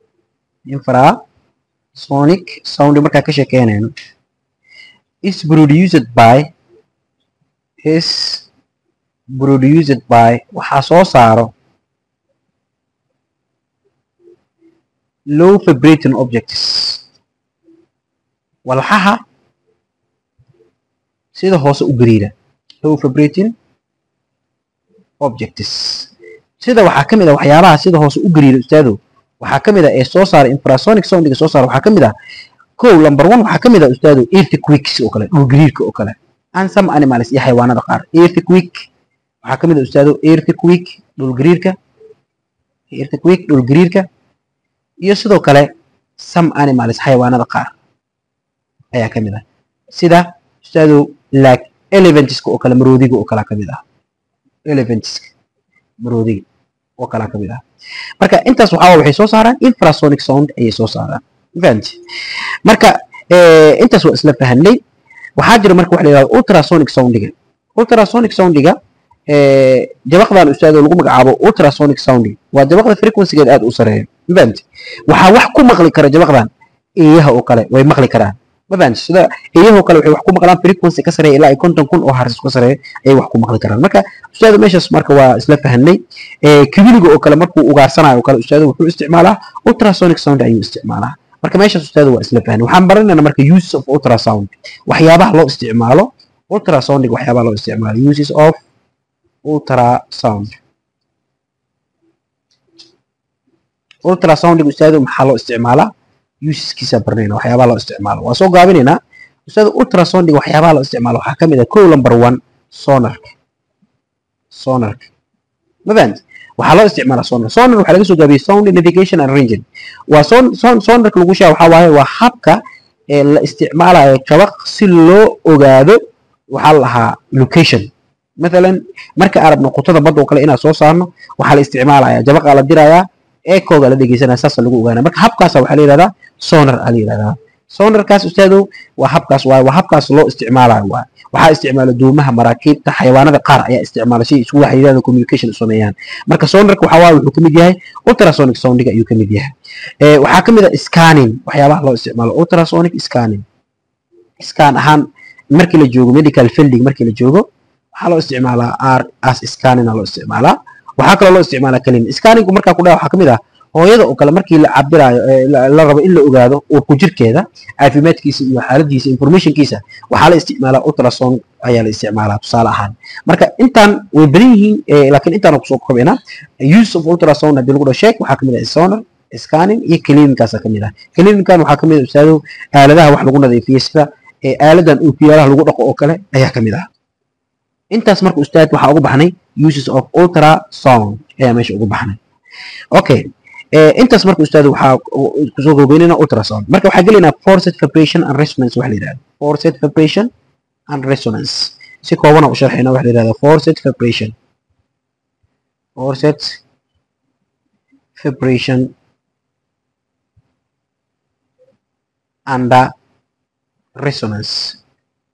infrasonic sound markaa ka sheekeynayno is produced by is produced by waxaa soo saaro low vibrating objects walxaha sida hoose u gariira low vibrating objects sida waxaa ka mid ah waxyaabaha sida hoose u gariira ustaadow waxaa ka mid ah ee soo saara infrasonic soundiga soo saara waxaa ka mid ah kow number one waxaa ka mid ah ustaadow earthquakes oo kale dhul gariirka oo kale and some animals iyo xayawaanada qaar earthquake waxaa ka mid ah ustaado earthquake dhulgariirka earthquake dhulgariirka iyo sidoo kale some animals xayawaanada qaar ayaa ka mid ah sida ustaado like elephantska oo kale maroodiga oo kale ka mid ah elephantska maroodiga oo kale ka mid ah marka intaas waxaa waxay soo saaraan infrasonic sound ayay soo saaraan fahamti marka intaas waa isla fahanay waxaa jira marka waxa la yidhahdo ultrasonic soundiga ultrasonic soundiga jabaqdan ustaado lagu magacaabo ultrasonic sounding waa jabaqda frequencygeed aad u sareeya ma fahamti waxaa wax ku maqli kara jabaqdan eeyaha oo kale way maqli karaan ma fahamti sida eeyaha oo kale waxay wax ku maqlaan frequency ka sareeya ilaa ay konton kun oo hertz ka sareeya ayay wax ku maqli karaan marka ustaado meeshaas marka waa isla fahanay kibiliga oo kale markuu ugaarsanayo oo kale ustaado wuxuu isticmaalaa ultrasonic sound ayuu isticmaalaa marka meeshaas ustaado waa isla fahanay waxaan baranaynaa marka use of ultrasound waxyaabaha loo isticmaalo ultrasoundiga waxyaabaha loo isticmaalo uses of ultrasound ultrasoundiga ustaado maxaa loo isticmaalaa useskiisa barnayna waxyaabaha loo isticmaalo waa soo gaabinaynaa ustaado ultrasoundiga waxyaabaha loo isticmaalo waxaa ka mid ah kow number one sonarka sonarka ma fahamti waxaa loo isticmaalaa sonar sonar waxaa laga soo gaabiyey sound navigation and ranging waa son son sonarka lagu sheega waxaa waaye waa habka ee la isticmaalayo jabaq si loo ogaado waxaa la lahaa location مثلا marka aan rabno qutada badda oo kale inaan soo saarno waxaa la isticmaalayaa jabaqaa la dirayaa eekooga la dhegeysanaya saasa lagu ogaana marka habkaasa waxaa la yidhahdaa sonar aa la yidhahdaa sonarkaas ustaadow waa habkaas waaye waa habkaas loo isticmaalayo waaye waxaa isticmaala duumaha maraakiibta xayawaanada qaar ayaa isticmaala si isku waxyidhahda communication u sameeyaan marka sonarka waxaa waaye wuxuu kamid yahay ultrasonic soundiga ayuu kamid yahay waxaa kamid ah scanning waxyaabaha loo isticmaalo ultrasonic scanning scan ahaan markii la joogo medical fielding markii la joogo waxaa loo isticmaalaa r as scanning aa loo isticmaalaa waxaa kaloo loo isticmaalaa kelin scanningu markaa ku dhaca waxaa kamid ah hooyada oo kale markii la cabirayo la rabo in la ogaado uurku jirkeeda caafimaadkiisa iyo xaaladiisa informationkiisa waxaa la isticmaalaa ultrasound ayaa la isticmaalaa tusaale ahaan marka intaan way badan yihiin laakiin intaan kusoo kobcina use of ultrasound haddii lagu dhaho sheeg waxaa kamid ah sonar scanning iyo clinicaasa kamid ah clinican waxaa kamid ah ustaado aaladaha wax lagu nadiifiyo sida aaladan ookiyaalaha lagu dhaqo oo kale ayaa kamid ah intaas marka ustaad waxaa ugu baxnay uses of ultrasound ayaa meesha ugu baxnay okay intaas marka ustaad waxaa kusoo gogeynayna ultrasound marka waxaa gelaynaa forced vibration and resonance waxa la yidhahda forced vibration and resonance si koobana u sharxayna waxa la yidhahda forced vibration forced vibration and resonance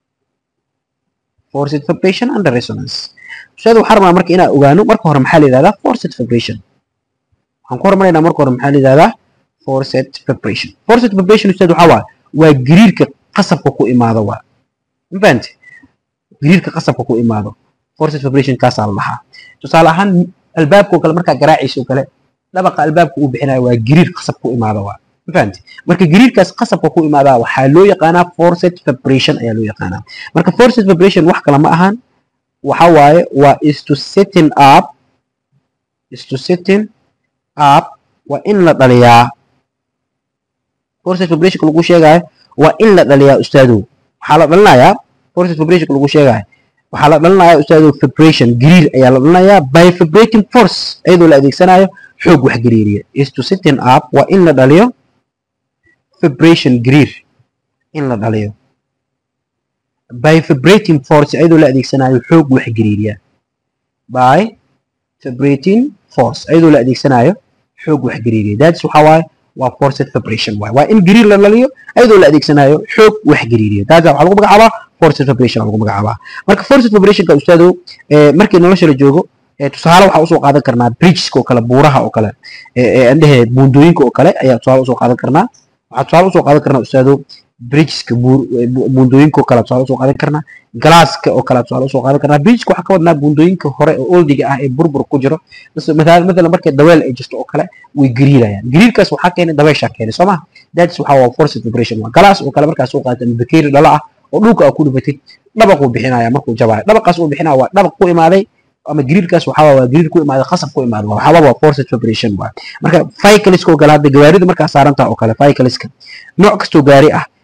forced vibration and resonance ustaad waxaan rabnaa marka inaan ogaano marka hore maxaa la yidhahdaa forced vibration waxaan ku hormaraynaa marka hore maxaa la yidhahdaa forced vibration forced vibration ustaad waxaa waa waa gariirka qasabka ku imaado waa ma fahamte gariirka qasabka ku imaado forced vibration kaasaa la dhahaa tusaale ahaan albaabka oo kale markaa garaacaysa oo kale dhabaqa albaabka uu bixinayo waa gariir qasab ku imaado waa ma fahamte marka gariirkaas qasabka ku imaadaa waxaa loo yaqaanaa forced vibration ayaa loo yaqaanaa marka forced vibration wax kale ma ahan waxa waaye waa is to setting up is to setting up waa in la dhaliyaa forced vibration lagu sheegayo waa in la dhaliyaa ustaadow waxaa la dhalinayaa forced vibration lagu sheegayo waxaa la dhalinayaa ustaadow vibration gariir ayaa la dhalinayaa by vibrating force iyadoo la adeegsanayo xoog wax gariiriya is to setting up waa in la dhaliyo vibration gariir in la dhaliyo by vibrating force iyadoo la adeegsanayo xoog wax gariiriya by vibrating force iyadoo la adeegsanayo xoog wax gariiriya that's waxa waaye waa forced vibration waaye waa in gariir la dhaliyo iyadoo la adeegsanayo xoog wax gariiriya that's waxaa lagu magacaabaa forced vibration lagu magacaabaa marka forced vibrationka ustaadow markii nolosha la joogo tusaale waxaa usoo qaadan karnaa bridgeska oo kale buuraha oo kale andhehe buundooyinka oo kale ayaa tusaale usoo qaadan karnaa waxaa tusaale usoo qaadan karnaa ustaadow bridgeska buundooyinka oo kale tusaale usoo qaadan karnaa galaaska oo kale tusaale usoo qaadan karnaa bridgeka waxaa ka wadnaa buundooyinka hore oo oldiga ah ee burbur ku jiro mathalan markay daweel ay jirto oo kale way gariirayaan gariirkaas waxaa keenay dabeeshaa keenay soo maha that's waxaa waa forced vibration waa galaas oo kale markaa soo qaadata bakeeri dhala ah oo dhulka aa ku dhibatid dhabaquu bixinaya markuu jabaayo dhabaqaas uu bixinaya waa dhabaq ku imaaday ama gariirkaas waxaa waa gariir ku imaaday qasab ku imaaday waxaaba waa forced vibration waa marka cycliska oo kale hadda gawaarida markaa saarantaha oo kale cycliska nooc kastoo gaari ah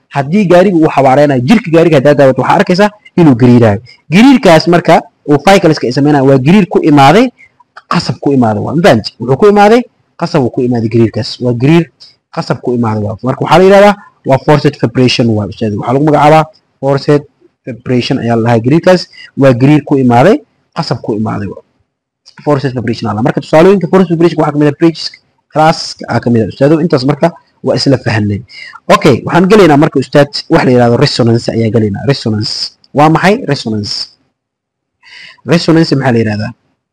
haddii gaariga uu xawaareynayo jirka gaariga haddaa daawato waxaa arkaysaa inuu gariiraayo gariirkaas marka uu cycleska ay sameynaya waa gariir ku imaaday qasab ku imaaday waa mafahanti wuxuu ku imaaday qasab uu ku imaaday gariirkaas waa gariir qasab ku imaaday waa marka waxaa la yidhahdaa waa forced vibration waa ustaad waxaa lagu magacaabaa forced vibration ayaa la dhahaa gariirkaas waa gariir ku imaaday qasab ku imaaday forced vibration ala marka tusaalooyinka forced vibration waxaa kamid ah bridges class aa kamid ah ustaado intaas marka waa isla fahanay okay waxaan gelaynaa marka ustaad wax la yidhahdo resonance ayaa gelaynaa resonance waa maxay resonance resonance maxaa la yidhahdaa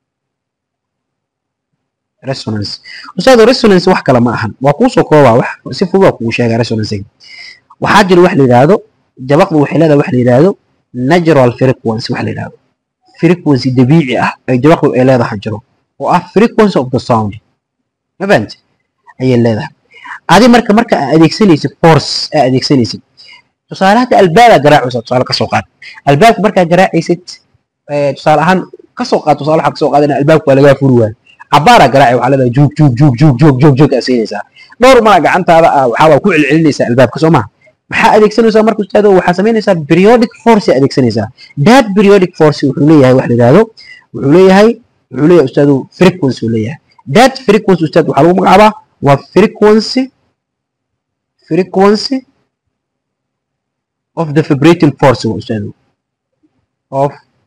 resonance ustaado resonance wax kale ma ahan waa kuusoo koobaa wax si fudud waa kugu sheegaa resonance waxaa jira wax la yidhaahdo jabaqdu waxay leedahay wax la yidhaahdo natural frequency wax la yidhaahdo frequency dabiici ah ay jabaqdu ay leedahay jiro oo ah frequency of the sound ma fahamti ayay leedahay adi marka marka aa adeegsanaysid force aa adeegsanaysid tusaale hadda albaabaa garaacaysa tusaale kasoo qaad albaabka markaa garaacaysid tusaale ahaan kasoo qaad tusaale waxaa kasoo qaadana albaabka waa lagaa furi waayo cabaaraa garaacay waxaa leedahay juug juug juug juug juug juug juug aa siinaysaa dhowr mala gacantaada ah waxaa waa ku celcelinaysaa albaabka soo maha maxaa adeegsanaysaa marka ustaado waxaa samaynaysaa periodic force aa adeegsanaysaa that periodic force wuxuu leeyahay wax la yidhaahdo wuxuu leeyahay wuxuu leeyahay ustaado frequency uu leeyahay that frequency ustaad waxaa lagu magacaabaa waa frequency frequency of the vibrating force waa ustaado of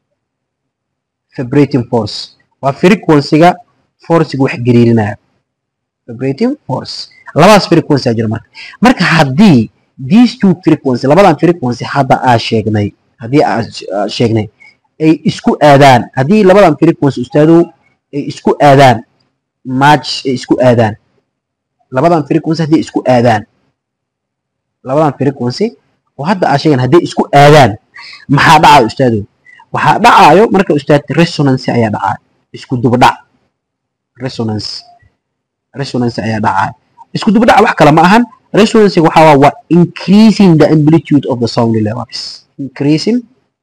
vibrating force waa frequency-ga forciga wax gariirinaya vibrating force labadaas frequency aa jira marka marka haddii these two frequency labadan frequency hadda aa sheegnay haddii aa sheegnay ay isku aadaan haddii labadan frequency ustaadow ay isku aadaan match ay isku aadaan labadan frequency haddii isku aadaan labadan frequency oo hadda aa sheegan haddii isku aadaan maxaa dhacayo ustaadow waxaa dhacaayo marka ustaad resonance ayaa dhacaayo isku dubdhac resonance resonance ayaa dhacaayo isku dubdhac wax kale ma ahan resonance waxaa waa increasing the amplitude of the sound levels increasing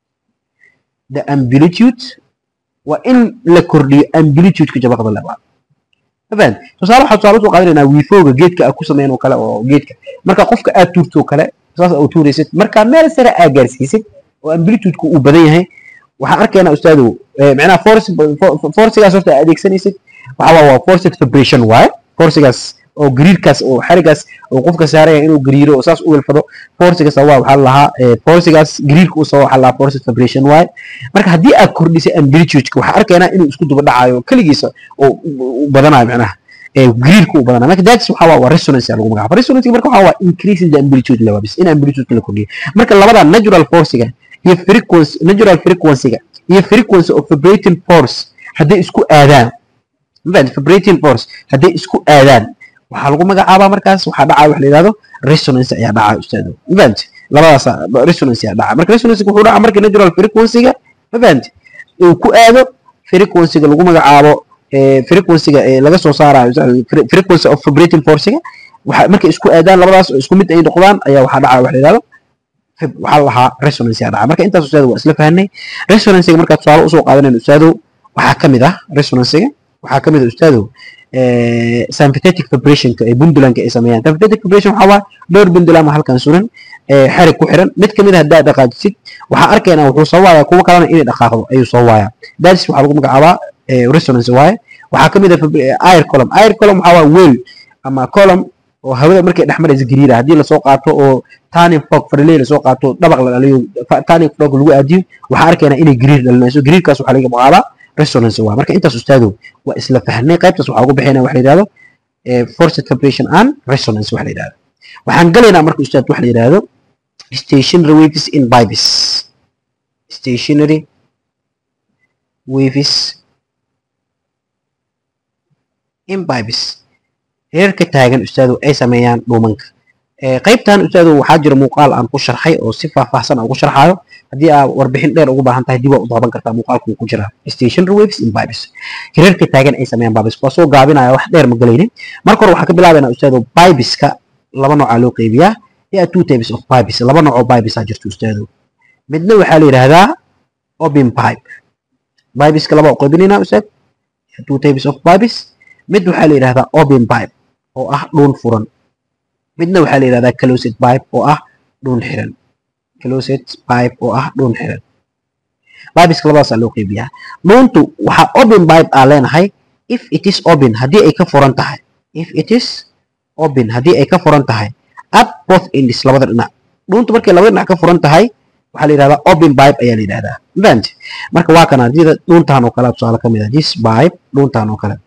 the amplitude waa in la kordhiyo amplitude-ka jabaqda level fahad tusaale waxaa tusaale usoo qaadanaynaa wiifooga geedka aad ku sameyn oo kale oo geedka marka qofka aad tuurto oo kale saas aad tuuraysid marka meel sare aad gaarsiisid oo amplitude-ku uu badan yahay waxaan arkaynaa ustaadow macnaha force forcigaas horta aad adeegsanaysid waxaa waa forced vibration waaye forcigaas oo gariirkaas oo xarigaas oo qofka saaraya inuu gariiro oo saas u welfado forcigaas waa waxaa lahaa forcigaas gariirka u sababa waxaa lahaa forced vibration waaye marka haddii aad kordhisay amplitude-ka waxaa arkaynaa inuu isku duba dhacayo keligiisa oo u badanayo macnaha gariirka u badanayo marka that's waxaa waa resonance lagu magacaabo resonance marka waxaa waa increasing the amplitude level bis in amplitude-ka la kordhiyo marka labada natural forciga iyo frequency natural frequency-ga iyo frequency of vibrating force hadday isku aadaan vibrating force hadday isku aadaan waxaa lagu magacaabaa markaas waxaa dhacaa wax la yidhahdo resonance ayaa dhacaa ustaado mafahamti labadaas resonance ayaa dhacaa marka resonance wuxuu dhacaa marka natural frequency-ga mafahamti uu ku aado frequency-ga lagu magacaabo frequency-ga laga soo saarayo frequency of vibrating force-ga waxa markay isku aadaan labadaas oo isku mid ay noqdaan ayaa waxaa dhacaa wax la yidhahdo waxaa la lahaa resonance ayaa dhacaa marka intaas ustaado waa isla fahanay resonance-ga markaa tusaale usoo qaadanayno ustaado waxaa ka mid ah resonance-ga waxaa ka mid ah ustaado sympathetic vibrationka ee bundulanka ay sameeyaan sympathetic vibration waxaa waa dhowr bundulama halkan suran xarig ku xiran mid kamid a haddaad dhaqaajisid waxaa arkaynaa wuxuu soo waayaa kuwo kalena inay dhaqaaqdo ayuu soo waayaa that's waxaa lagu magacaabaa resonance waaye waxaa kamid ah air column air column waxaa waa weel ama column oo hawada markay dhex maraysa gariira haddii lasoo qaato oo turning fork farley lasoo qaato dabaq la dhaliyo turning fork lagu aadiyo waxaa arkaynaa inay gariir dhalinayso gariirkaas waxaa laga magacaabaa resonance waa marka intaas ustaadow waa isla fahnay qaybtaas waxaa ugu bixinaya wax la yidhahdo forced vibration and resonance wax la yidhahdo waxaan galaynaa marka ustaad wax la yidhahdo stationary waves in bibes stationary waves in bibes heerka taagan ustaadow ay sameeyaan dhuumanka qaybtan ustaadow waxaa jira muuqaal aan ku sharxay oo si faahfaahsan aan ugu sharxaayo haddii aad warbixin dheer ugu baahan tahay dib waa u daaban kartaa muuqaalku ku jira stationary waves in bibes hirarka taagan ay sameeyaan bibes waa soo gaabinaya wax dheer ma galaynin marka hore waxaan ka bilaabaynaa ustaado bibeska laba noocaa loo qeybiyaa there are two types of bibes laba nooc oo bibes aa jirto ustaado midna waxaa la yidhaahdaa open pipe bibeska laba u qaybinaynaa ustaad two types of bibes mid waxaa la yidhahdaa open pipe oo ah dhuun furan midna waxaa la yidhahdaa closed pipe oo ah dhuun xiran closed pipe oo ah dhuun xiran bibeska labadaasaa loo qeybiyaa dhuuntu waxaa open pipe aa leenahay if it is open haddii ay ka furan tahay if it is open haddii ay ka furan tahay at both ends labada dhinac dhuuntu markay labada dhinac ka furan tahay waxaa la yidhahdaa open pipe ayaa la yidhahdaa mafahante marka waa kana sida dhuuntaan oo kale tusaale ka mid ah this pipe dhuuntaan oo kale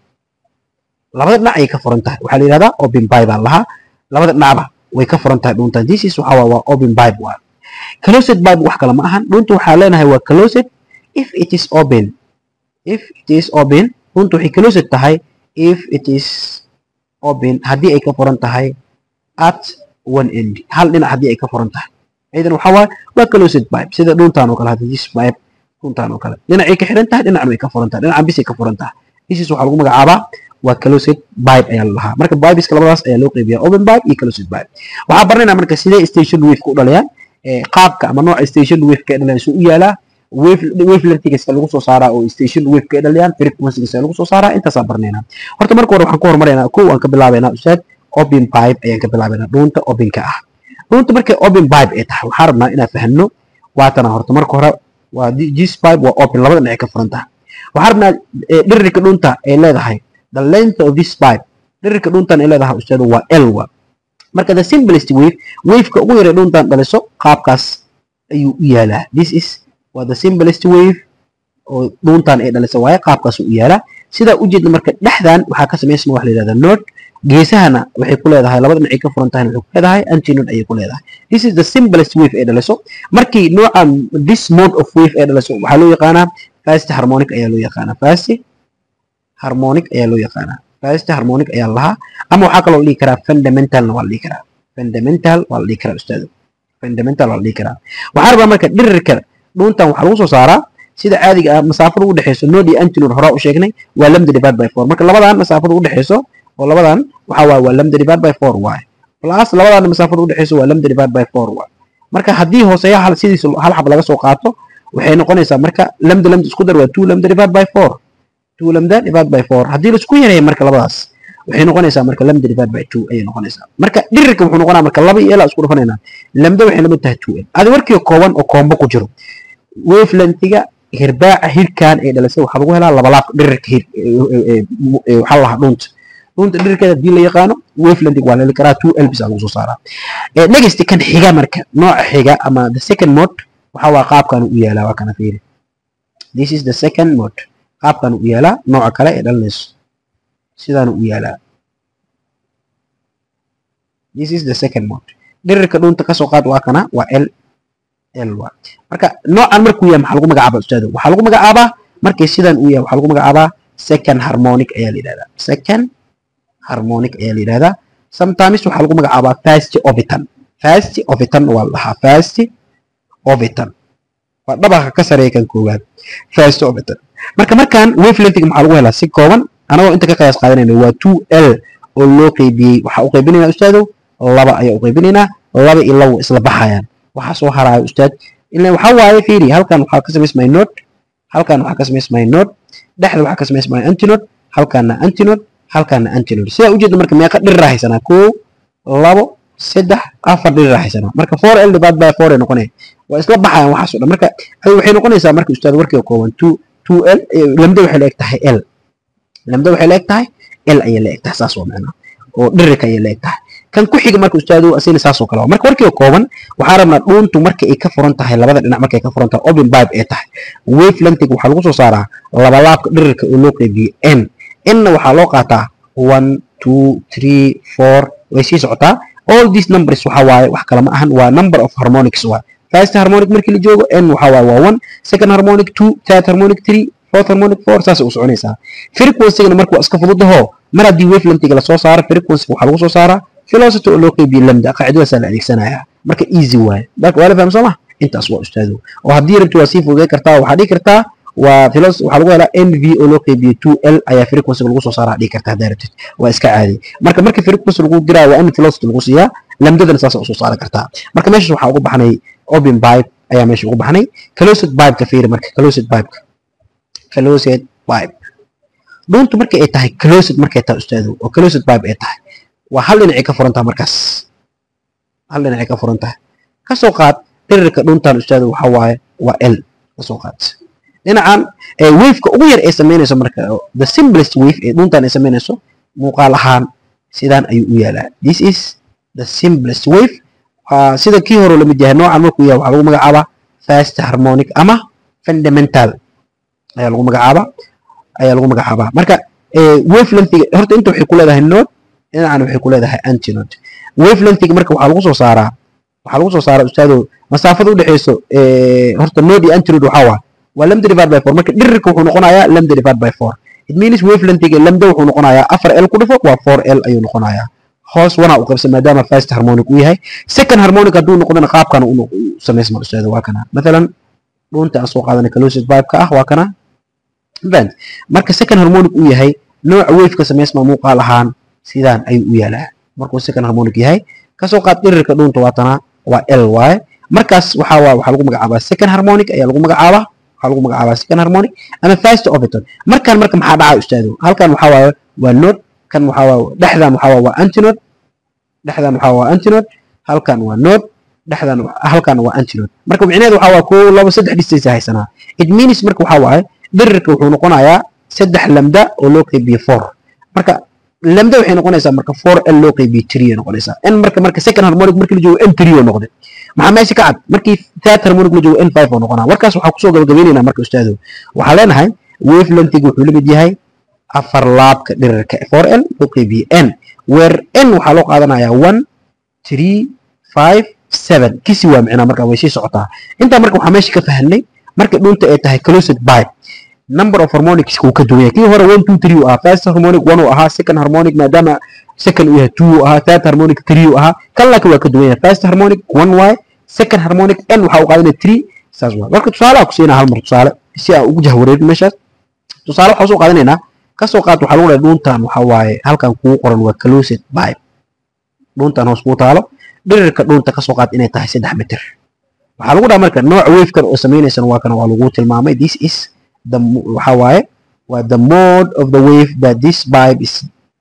labada dhinac ayay ka furan tahay waxaa la yidhahdaa open pipe aa lahaa labada dhinacba way ka furan tahay dhuuntaan this is waxaa waa waa open pipe waa closed pipe wax kale ma ahan dhuuntu waxaa leenahay waa closed if it is open if it is open dhuuntu waxay closed tahay if it is open haddii ay ka furan tahay at one end hal dhinac haddii ay ka furan tahay idan waxaa waaye waa closed pipe sida dhuuntaan oo kale hadda this pipe dhuuntaan oo kale dhinacay ka xiran tahay dhinacna way ka furan tahay dhinacan bisay ka furan tahay this is waxaa lagu magacaabaa waa closed pipe ayaa la dhahaa marka pipeska labadaas ayaa loo qeybiyaa open pipe iyo closed pipe waxaa baranaynaa marka sidee station wave-ka u dhalayaan qaabka ama nooca station wave-ka ee dhalayaan suu u yaalaa wavelengthigasa lagu soo saaraa oo station wave-ka ay dhalayaan frequency-gasa lagu soo saaraa intaasaa baranaynaa horta marka hore waxaan ku hormaraynaa kow aan ka bilaabaynaa ustaad open pipe ayaan ka bilaabaynaa dhuunta openka ah dhuunta markay open pipe ay tahay waxaan rabnaa inaan fahanno waatana horta marka hore waa this pipe waa open labada dhinac ka furan tahay waxaan rabnaa dhirirka dhuunta ay leedahay the length of this pipe dhirirka dhuuntan ay leedahay ustaad waa l wa marka the simplest wave waveka ugu yaray dhuuntan dhaliso qaabkaas ayuu u yaalaa this is waa the simplest wave oo dhuuntan ay dhaliso waaye qaabkaas u yaalaa sidaa ujeedna marka dhexdan waxaa ka samaysma wax la yidhahdaa node geesahana waxay ku leedahay labada dhinacay ka furan tahayna waxay ku leedahay antinode ayay ku leedahay this is the simplest wave ay dhaliso markii noocan this mode of wave ay dhaliso waxaa loo yaqaanaa fast harmonic ayaa loo yaqaanaa fast harmonic ayaa loo yaqaanaa fast harmonic ayaa lahaa ama waxaa kaloo la dhihi karaa fundamentalna waa la dhihi karaa fundamental waa la dhihi karaa ustaado fundamental waa la dhihi karaa waxaa rabaa marka dhirirka dhuuntan waxaa lagu soo saaraa sida caadiga ah masaafada u dhexeyso node iyo antinode horaa u sheegnay waa lambda divide by four marka labadan masaafada u dhexeyso oo labadan waxaa waaye waa lambda divide by four waaye plus labadan masaafada u dhexeyso waa lambda divide by four waaye marka haddii hooseeya hal sidiisa hal xab laga soo qaato waxay noqonaysaa marka lambda lambda isku dar waa two lambda divide by four two lambda divide by four haddii la isku yareeyo marka labadaas waxay noqonaysaa marka lambda divide by two ayay noqonaysaa marka dhirirka wuxuu noqonaa marka laba iyo ilaa isku dhufanaynaa lambda waxay lamid tahay two l adi warkii kooban oo koombo ku jiro wavelengthiga hirbaaca hirkan ay dhalisay waxaa lagu helaa labalaabka dhirirka hir waxaa lahaa dhuunta dhuunta dhirirkeeda hadii la yaqaano wavelength waa la heli karaa two l bis aa lagu soo saaraa next kan xiga marka nooca xiga ama the second mode waxaa waa qaabkan u yaalaa waa kana fiiri this is the second mode qaabkan u yaalaa nooca kale ee dhalinayso sidaan u yaalaa this is the second mode dhirirka dhuunta kasoo qaad waa kana waa l l wa marka noocan markuu yahay maxaa lagu magacaabaa ustaado waxaa lagu magacaabaa markay sidan uu yahay waxaa lagu magacaabaa second harmonic ayaa la yidhahdaa second harmonic ayaa la yidhahdaa sometimes waxaa lagu magacaabaa fast orbitan fast orbitan waa la dhahaa fast orbitan waa dhabaqa ka sareeya kan koowaad fast orbitan marka markan wavelengthga maxaa lagu helaa si kooban anagoo inta ka qiyaas qaadanayna waa two l oo loo qeybiyey waxaa u qaybinaynaa ustaado laba ayaa u qaybinaynaa laba iyo labo isla baxayaan waxaa soo haraayo ustaad ilan waxaa waaye fiiri halkan waxaa ka samaysmaya node halkan waxaa ka samaysmaya node dhexda waxaa ka samaysmaya antinode halkaana antinode halkaana antinode sidaa ujeeda marka meeqa dhiriraa haysanaa kow labo saddex afar dhiriraa haysanaa marka four l divide by four ay noqonaya waa isla baxayaan waxaas o dhan marka waxay noqonaysaa marka ustaad warkiga kooban two two l lamda waxay la eg tahay l lamda waxay la eg tahay l ayay la eg tahay saas waa macnaa oo dhirirka ayay la eg tahay kan ku xiga marka ustaadu asina saasoo kale marka warkiga kooban waxaa rabnaa dhuuntu marka ay ka furan tahay labada dhinac markay ka furan tahay open pipe ay tahay wave lengthig waxaa lagu soo saaraa labalaabka dhirirka oo loo qeybiyo n nna waxaa loo qaataa one two three four way sii socotaa all these numbers waxaa waaye wax kale ma ahan waa number of harmonics waa first harmonic markii la joogo n waxaa waaye waa one second harmonic two third harmonic three fourth harmonic four saasay u soconaysaa frequency-gana marka waa iska fududaho mar haddii wave lengthiga lasoo saaro frequency waxaa lagu soo saaraa velocity oo loo qeybiyo lambda qaacidadaasaa la adeegsanayaa marka easy waaye marka waa la faham sooma intaas waa ustaado oo haddii rabti waa sii fududey kartaa waxaa dhihi kartaa waa velocity waxaa lagu helaa n v oo loo qeybiyo two l ayaa frequency lagu soo saaraa dhihi kartaa haddaa rabtid waa iska caadi marka marka frequency lagu diraa waa in velocity lagu siiyaa lambdadana saasa usoo saari kartaa marka meeshaas waxaa ugu baxnay open pipe ayaa meesha ugu baxnay closed pipe ka fiiri marka closed pipe closed pipe dhuuntu markay ay tahay closed markay tahay ustaado oo closed pipe ay tahay waa hal dhinacay ka furan tahay markaas hal dhinacay ka furan tahay kasoo qaad dhirirka dhuntan ustaado waxa waaye waa l kasoo qaad dhinacan waveka ugu yar ee samaynayso marka the simplest wave ee dhuntan ay samaynayso muuqaal ahaan sidaan ayuu u yaalaa this is the simplest wave sida kii hore lamid yahay noocan markuu yahay waxaa lagu magacaabaa fast harmonic ama fundamental ayaa lagu magacaabaa ayaa lagu magacaabaa marka wave lengthiga horta inta waxay ku leedahay node dhinacan waxay ku leedahay antinode wave lengthiga marka waxaa lagu soo saaraa waxaa lagu soo saaraa ustaado masaafada u dhexeyso horta node iyo antinode waxaa waa waa lambda divide by four marka dhirirka wuxuu noqonayaa lambda divide by four it means wave lengthiga lambda wuxuu noqonayaa afar l ku dhifo waa four l ayuu noqonayaa hoos wanaa u qaybsan maadaama first harmonic uu yahay second harmonic hadduu noqdana qaabkan u samaysma ustaado waa kana mathalan dhunta aan soo qaadanay closed pipe ka ah waa kana band marka second harmonic uu yahay nooca waveka samaysma muuqaal ahaan sidaan ayuu u yaalaa markuu second harmonic yahay kasoo qaad dhirirka dhunta waatana waa l waaye markaas waxaa waa waxaa lagu magacaabaa second harmonic ayaa lagu magacaabaa waxaa lagu magacaabaa second harmonic ama first overton markan marka maxaa dhacaa ustaado halkan waxaa waaye waa node kan waxaa waa dhexdan waxaa waa waa antinode dhexdan waxaa waa antinode halkan waa node dhexdan halkan waa antinode marka micnaheedu waxaa waa kow labo saddex distance haysanaa it means marka waxaa waaye dhirirka wuxuu noqonayaa saddex lambda oo loo qeybiye four marka lambda waxay noqonaysaa marka four l loo qeybiye three ay noqonaysaa n marka marka second harmonic markii la joogo n three oo noqday maxaa meesha ka cad markii third harmonic la joogo n five oo noqonaa warkaas waxaa kusoo gabagabaynaynaa marka ustaado waxaa leenahay wave lengthiga wuxuu la mid yahay afar laabka dhirirka four l loo qeybiye n where n waxaa loo qaadanayaa one three five seven kisi waa micnaa marka way sii socotaa intaa marka waxaa meesha ka fahanay marka dhunta ay tahay closed pipe number of harmonics kuu ka duwan yahay kii hore one two three uu ahaa first harmonic one uu ahaa second harmonic maadaama second uu yahay two uu ahaa third harmonic three uu ahaa kan laakiin waa ka duwan yahay first harmonic one waaye second harmonic n waxaa u qaadanaya three saas waa marka tusaale aan ku siinaa hal mar tusaale si aan ugu jahwareerin meeshaas tusaale waxaa soo qaadanaynaa kasoo qaad waxaa lagu dhahay dhuntan waxaa waaye halkan kugu qoran waa closed pipe dhuntan hoos kuu taalo dhirirka dhunta kasoo qaad inay tahay saddex mitir waxaa lagu dhaha marka nooca wavekan oo samaynaysana waa kana waa lagu tilmaamay this is the waxaa waaye waa the mode of the wave that this pipe is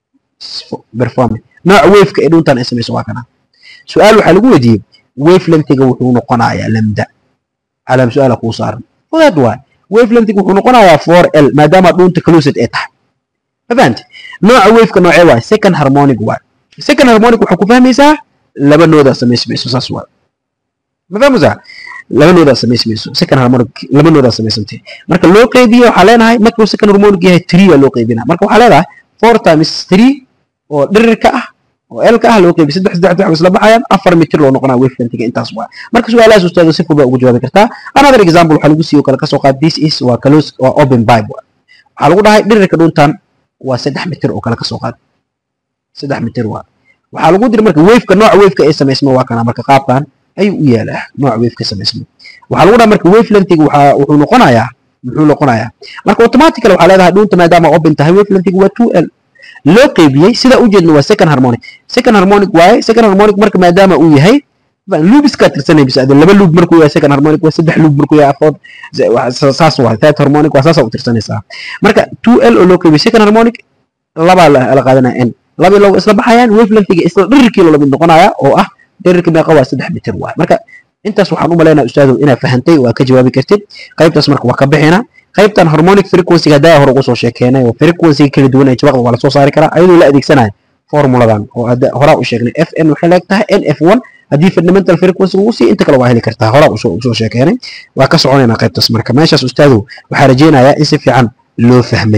performing nooca waveka ee dhuntan ay samayso waa kana su-aal waxaa lagu weydiiyey wave lengthiga wuxuu noqonayaa lambda calaam su-aala kuu saaran fudaad waay wave lengthiga wuxuu noqonayaa four l maadaama dhunta closed ay tahay mafahante nooca waveka noocee waay second harmonic waay second harmonic waxaa ku fahmaysaa laba noodaa samaysmayso saas waay ma fahmaysaa laba noodaa samaysmayso second harmonic laba noodaa samaysantay marka loo qeybiye waxaa leenahay markuu second harmonic yahay three aa loo qeybinaa marka waxaa leedahay four times three oo dhirirka ah oo elka ah loo qeybiy saddex saddex saddex isla baxayaan afar mitir loo noqonaa wave lengthiga intaas waa marka su-aalahaas ustaado si fudud baa ugu jawaabi kartaa another example waxaa lagu siiyo kale kasoo qaad this is waa close waa open pipe waxaa lagu dhahay dhirirka dhuntan waa saddex mitir oo kale kasoo qaad saddex mitir waa waxaa lagu diri marka waveka nooca waveka ee samaysma waa kana marka qaabkan ayuu u yaalaa nooca waveka samaysma waxaa lagu dhaha marka wave lengthiga waxaa wuxuu noqonayaa muxuu noqonayaa marka automatically waxaa leedahay dhunta maadaama open tahay wave lengthiga waa two l loo qeybiyey sida ujeedna waa second harmonic second harmonic waaye second harmonic marka maadaama uu yahay luubiskaa tirsanay bis ade laba luub markuu yahay second harmonic waa saddex luub markuu yahay afood saas waa third harmonic waa saasaa u tirsanaysaa marka two l oo loo qeybiyey second harmonic labaa la qaadanaya n laba looga isla baxayaan wave lengthiga isla dhirirkii loo lamid noqonaya oo ah dhirirka meeqa waa saddex mitir waay marka intaas waxaan u malaynaa ustaadow inaad fahantay waa ka jawaabi kartid qaybtaas marka waa ka bixina qaybtan harmonic frequency-ga haddaa hore ugu soo sheekeenay oo frequency kala duwan ee jawaqda waa la soo saari karaa ayadoo la adeegsanayo formuladan oo horaa u sheegnay f n waxay leeg tahay n f one haddii fundamental frequency lagu sii inta kale waa heli kartaa horaa usoo sheekeenay waa ka soconaynaa qaybtaas marka meeshaas ustaadow waxaa rajeynayaa in si fiican loo fahmay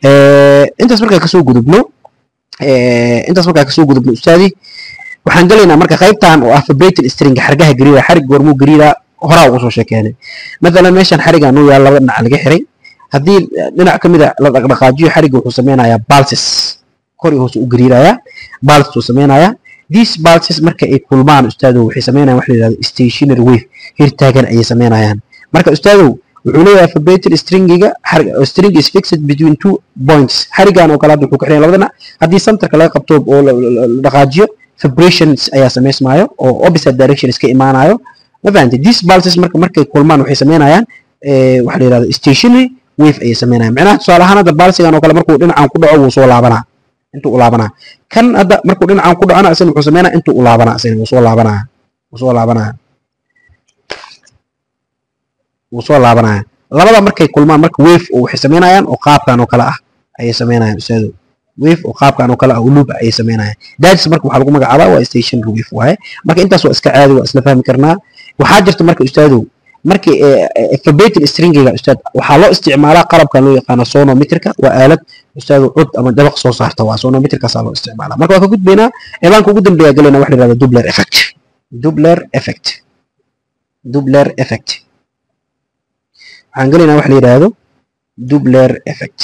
intaas markaa kasoo gudubno intaas markaa kasoo gudubno ustaadi waxaan gelaynaa marka qaybtan oo ah vibrating string xargaha gariira xarig goormuu gariira horaa ugu soo sheekeenay mathalan meeshan xarigaa nuu yaal laba dhinac laga xiray haddii dhinac ka mida la dhaqdhaqaajiyo xarigga wuxuu sameynayaa balses kor iyo hoose u gariirayaa balses uu sameynayaa these balses marka ay kulmaan ustaadow waxay sameynayaan wax la yidhahdo stationary wave hirtaagan ayay sameynayaan marka ustaadow wuxuu leeyahay vibrating stringiga string is fixed between two points xarigan oo kale hadda wuxuu ka xiran labada dhinac haddii centerka laga qabto oo la dhaqaajiyo vibrations ayaa samaysmaayo oo opposite direction iska imaanayo ma fahantay these pulses marka markay kulmaan waxay sameynayaan waxa la yidhahdo stationary wave ayay sameynayaan macnaha tusaale ahaan hadda balsigan oo kale markuu dhinacan ku dhaco wuu soo laabanaa intuu u laabanaa kan hadda markuu dhinacan ku dhacona isna wuxuu sameynaa intuu u laabanaa isna wuu soo laabanaa wuu soo laabanaa wuu soo laabanaya labada markay kulmaan marka wave oo waxay samaynayaan oo qaabkan oo kale ah ayay samaynayaan ustaado wave oo qaabkan oo kale ah oo loop ayay samaynayaan daadis marka waxaa lagu magacaabaa waa stationary wave waaye marka intaas waa iska caadi waa isla fahmi karnaa waxaa jirta marka ustaadow markii alphabetic stringiga ustaad waxaa loo isticmaalaa qalabkan loo yaqaano sonometrika waa aalad ustaadu cod ama dabaq soo saarta waa sonometrikaasaa loo isticmaalaa marka waa ka gudbaynaa ciwaanka ugu dambeeya galayna waxa la yihahda dubler effect dubler effect dubler effect waxaan gelaynaa waxa la yidhaahdo dubler effect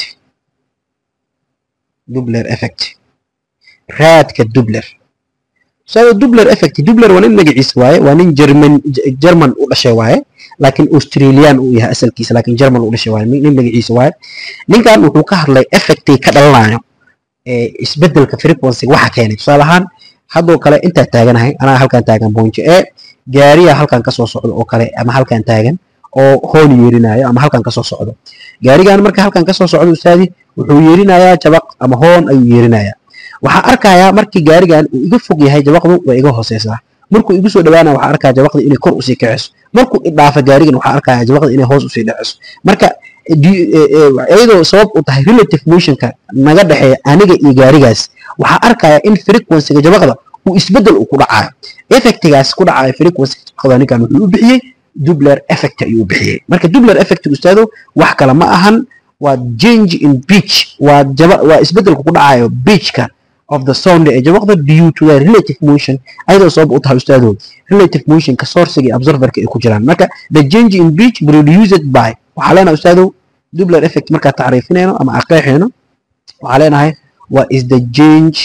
dubler effect raadka dubler ustaadu dubler effect dubler waa nin magaciisa waaye waa nin german german u dhashay waaye laakiin australian uu yahay asalkiisa laakiin german u dhashay waaye nin magaciisa waaye ninkan wuxuu ka hadlay effectay ka dhalanayo isbedelka frequency waxa keenay tusaale ahaan haddoo kale intaa taaganahay anaa halkan taagan bonjo e gaariya halkan kasoo socdo oo kale ama halkan taagan oo hoon yeerinayo ama halkan kasoo socdo gaarigan marka halkan kasoo socdo ustaadi wuxuu yeerinayaa jabaq ama hoon ayuu yeerinayaa waxaa arkayaa markii gaarigan uu iga fog yahay jabaqdu waa iga hooseysaa markuu igu soo dhawaanaya waxaa arkaya jabaqda inay kor usii kaceyso markuu idhaafa gaarigan waxaa arkaya jabaqda inay hoos usii dhaceyso marka iyadoo sabab u tahay relative motionka naga dhexeeya aniga iyo gaarigaas waxaa arkaya in frequencyga jabaqda uu isbedel uu ku dhacayo effectigaas ku dhacayo frequencyga jabaqda ninkan wuxuu u bixiyey dubler effect ayuu u bixiyey marka dubler effect ustaado wax kale ma ahan waa change in pitch waa jaba waa isbedelka ku dhacayo pitchka of the sound ee jabaqda due to the relative motion ayadoo sabab u tahay ustaado relative motionka sourciga iyo observerka ay ku jiraan marka the change in pitch produced by waxaa leenahay ustaado dubler effect markaa tacriifinayno ama aqeexayno waxaa leenahay what is the change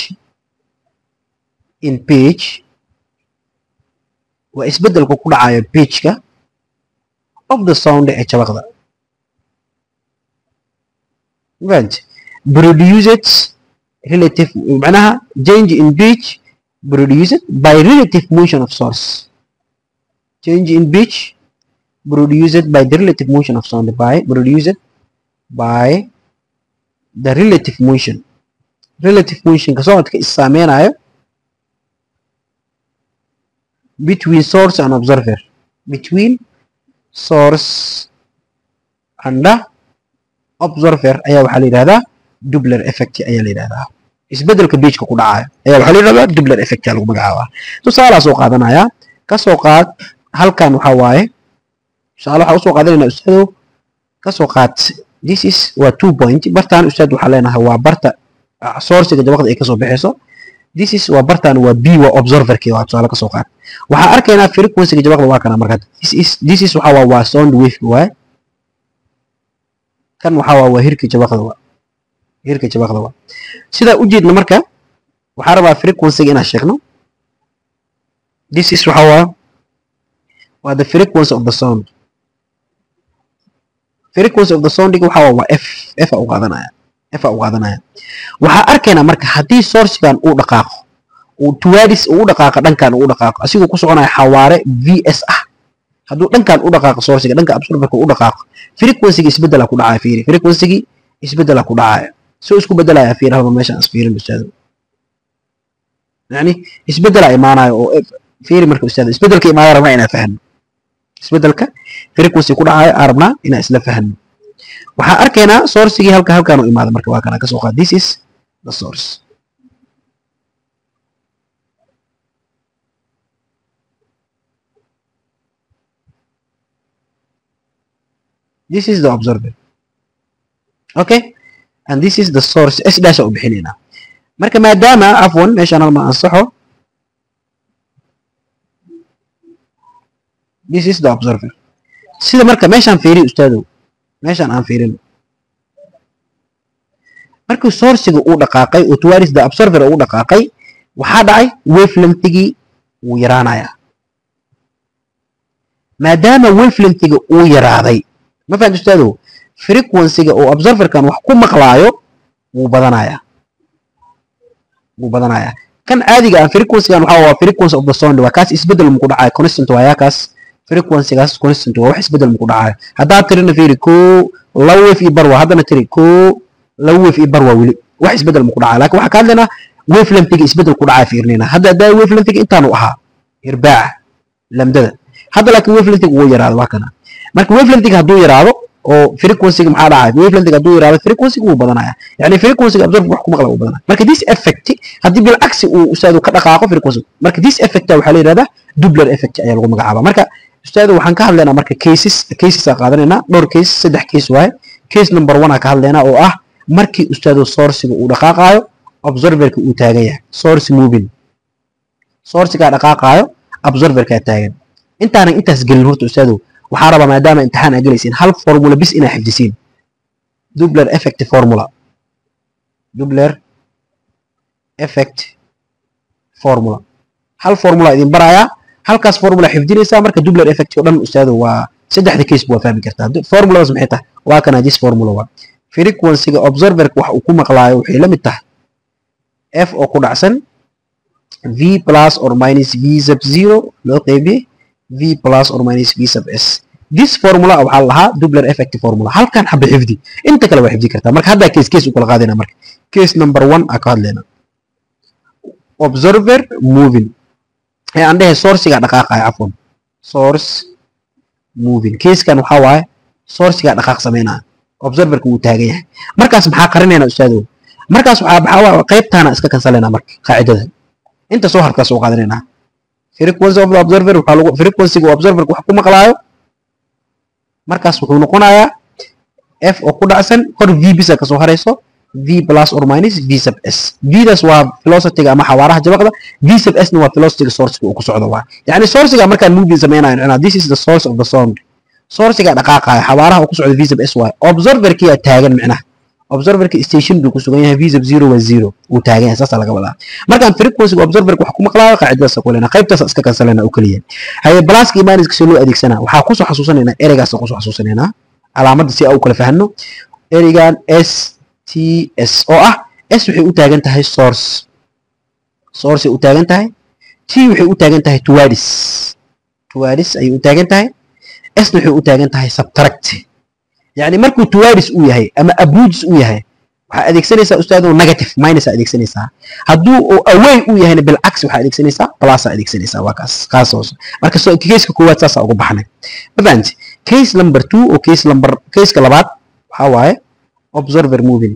in pitch waa isbedelka ku dhacayo pitchka of the sound ee jabaqda right produced relative معناها change in pitch produced by relative motion of source change in pitch produced by the relative motion of sound by produced by the relative motion relative motion ka socodka is saameynayo between source and observer between source and the observer ayaa waxaa la yidhahdaa dubler effect ayaa la yidhahdaa isbedelka beijka ku dhacayo ayaa waxaa la yidhahdaa dubler effect ayaa lagu magacaabaa tusaalaa soo qaadanayaa ka soo qaad halkan waxaa waaye tusaale waxaa usoo qaadanaynaa ustaado ka soo qaad this is waa two point bartaan ustaad waxaa leenahay waa barta sourciga jabaqda ay kasoo baxayso this is waa bartaan waa b waa observerkii waa tusaale kasoo qaad waxaa arkaynaa frequencyga jabaqda waa kana markaa this is this is waxaa waa waa sound wave waaye kan waxaa waa waa hirka jabaqda waa hirka jabaqda waa sidaa ujeedna marka waxaa rabaa frequencyga inaan sheegno this is waxaa waa waa the frequency of the sound frequency of the soundiga waxaa waa waa f f a u qaadanaya f a u qaadanaya waxaa arkaynaa marka haddii sourcigan uu dhaqaaqo uu tuwaadis uu u dhaqaaqo dhankan uu u dhaqaaqo asigoo ku soconaya xawaare v s ah hadduu dhankan u dhaqaaqo sourciga dhanka absorberka u dhaqaaqo frequencyga isbedela ku dhacaya fiiri frequencygi isbedela ku dhacaya soo isku bedelaya fiiri halba meeshaan isfiirin ustaado yani isbedela imaanayo oo fiiri marka ustaado isbedelka imaanaya rabnaa inaan fahno isbedelka frequency ku dhacayo aan rabnaa inaan isla fahno waxaa arkaynaa sourcigii halka halkaan u imaada marka waa kana kasoo qaad this is the source this is the observer okay and this is the source s dash u bixinaynaa marka maadaama afwan meeshaan halma ansaxo this is the observer sida marka meeshaan fiiri ustaadow meeshaan aan fiirino markii sourciga uu dhaqaaqay oo towards the observer uu dhaqaaqay waxaa dhacay wavelengthigii wuu yaraanayaa maadaama wavelengthiga uu yaraaday ma fahamta ustaadow frequencyga oo observerkan wax ku maqlaayo wuu badanayaa wuu badanayaa kan caadiga ah frequencygan waxaa waa frequency of the sound waa kaas isbedel muku dhacayo constant waayaa kaas frequencygaas constant waa wax isbedel muku dhacayo haddaad tirina fiiri koo laba wave iyo bar waa haddana tiri koo laba wave iyo bar waa weli wax isbedel muku dhacayo laakiin waxaa ka hadlaynaa wavelengthiga isbedel ku dhacaya fiirnina hadda haddaa wavelengthiga intaanu ahaa irbaaca lamdada hadda laakiin wavelengthiga wuu yaraaday waa kana marka wavelengthiga hadduu yaraado oo frequency-ga maxaa dhacay wavelengthiga hadduu yaraado frequency-ga wuu badanaya yani frequency-ga absorb wax ku maqla wuu badanaya marka this effect haddii bilcagsi uu ustaadu ka dhaqaaqo frequency marka this effect waxaa la yidhahdaa doubler effect ayaa lagu magacaabaa marka ustaadu waxaan ka hadlaynaa marka cases cases aa qaadanaynaa dhowr case saddex case waaye case number one aa ka hadlaynaa oo ah markii ustaadu sourciga uu dhaqaaqaayo observerka uu taagan yahay source moving sourcigaa dhaqaaqaayo observerkaa taagan intaanan intaas gelin horta ustaadu waxaa rabaa maadaama imtixaan aa gelaysiin hal formula bis inaa xifdisiin dubler effect formula dubler effect formula hal formula idin barayaa halkaas formula xifdinaysaa marka dubler effect oo dhan ustaadu waa saddexda case waa fahmi kartaa formuladaas maxay tahay waa kana this formula waa frequency-ga observerka wax uu ku maqlaayo waxay la mid tahay f oo ku dhacsan v plus or minus v sub zero loo qeybiyey v plus or minus v sub s this formula waxaa lahaa dubler effect formula halkan xaba xifdi inta kale waa xifdi kartaa marka haddaa case case u kala qaadayna marka case number one aa ka hadlayna observer moving ee aan dhehe sourciga dhaqaaqaya cafwan source moving casekan waxaa waaye sourciga dhaqaaq sameynaya observerka wuu taagan yahay markaas maxaa qarinayna ustaadow markaas waxaa maxaa waa qaybtaana iska kansalayna marka qaacidada inta soo harkaa soo qaadanaynaa frequency of the observer waxaa lagu frequency ga observerka wax ku maqlaayo markaas wuxuu noqonayaa f oo ku dhacsan hor v bisa kasoo harayso v plus or minus v sub s vdaas waa velocity-ga ama xawaaraha jabaqda v sub s na waa velocity-ga source-ga uu ku socdo waa yani source-ga markaan moving sameynayo macnaa this is the source of the sound source-ga dhaqaaqayo xawaaraha uu ku socdo v sub s waaye observerkiyaa taagan micnaha observerka station buu ku sugan yahay v sub zero waa zero uu taagan yahay saasaa laga wadaa markaan frequency-ga observerka wax ku maqlaayo qaacidadaas ku lena qaybtaas iska kansalena u keliya haye blaska iyo minuska si loo adeegsanaa waxaa kusoo xasuusanaynaa ereygaas kusoo xasuusanaynaa calaamadda si aa u kala fahanno ereygan s t s oo ah s waxay u taagan tahay source sourceay u taagan tahay t waxay u taagan tahay towards towards ayay u taagan tahay s waxay u taagan tahay subtract yani markuu towards uu yahay ama approaches uu yahay waxaa adeegsanaysaa ustaado negative minus aa adeegsanaysaa hadduu uu away uu yahayna bilcaks waxaa adeegsanaysaa plus aa adeegsanaysaa waa kaas kaas hoose marka caseka koowaad saasaa ugu baxnay ma fahanti case number two oo case number caseka labaad waxaa waaye observer moving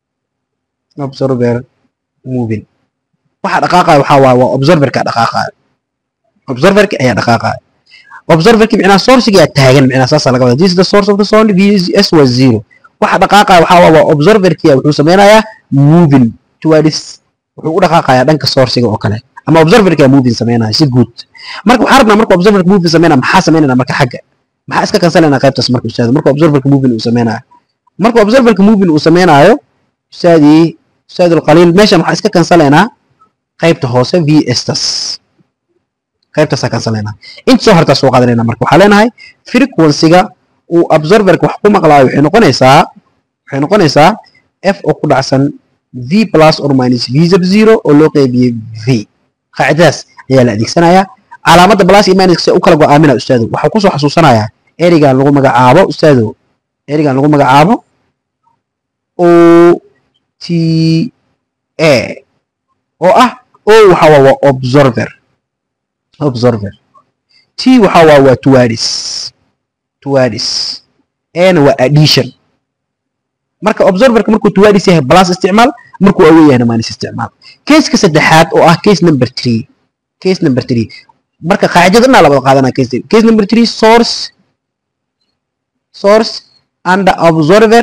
observer moving waxa dhaqaaqaya waxaa waaye waa observerka dhaqaaqaya observerka ayaa dhaqaaqaya observerki micnaha sourcigaa taagan micnaha saasaa laga wada this is the source of the sound vs was zero waxa dhaqaaqaya waxaa waaye waa observerkia wuxuu sameynayaa moving towards wuxuu u dhaqaaqayaa dhanka sourciga oo kale ama observerkia moving sameynaya si guud marka waxaa rabnaa marka observerka moving sameynaya maxaa sameynayna marka xagga maxaa iska kansalayna qaybtaas marka ustaado marka observerka moving uu sameynayo marka observerka moving uu sameynaayo ustaadii ustaadul qaliil meeshan waxaa iska kansalaynaa qaybta hoose v estas qaybtaasaa kansalaynaa inta soo hartaa soo qaadanayna marka waxaa leenahay frequency-ga uu observerka wax ku maqlaayo waxay noqonaysaa waxay noqonaysaa f oo ku dhacsan v plus or minus v sub zero oo loo qeybiyey v qaacidadaas ayaa la adeegsanayaa calaamadda plus iyo minus u kala go-aamina ustaado waxaa kusoo xasuusanayaa ereygan lagu magacaabo ustaado ereygan lagu magacaabo o t a oo ah o waxa waa waa observer observer t waxa waa waa towards towards ana waa addition marka observerka markuu towards yahay plus isticmaal markuu away yahayna minus isticmaal caseka saddexaad oo ah case number three case number three marka qaacidada dhanaa labada qaadanaa case case number three source source and observer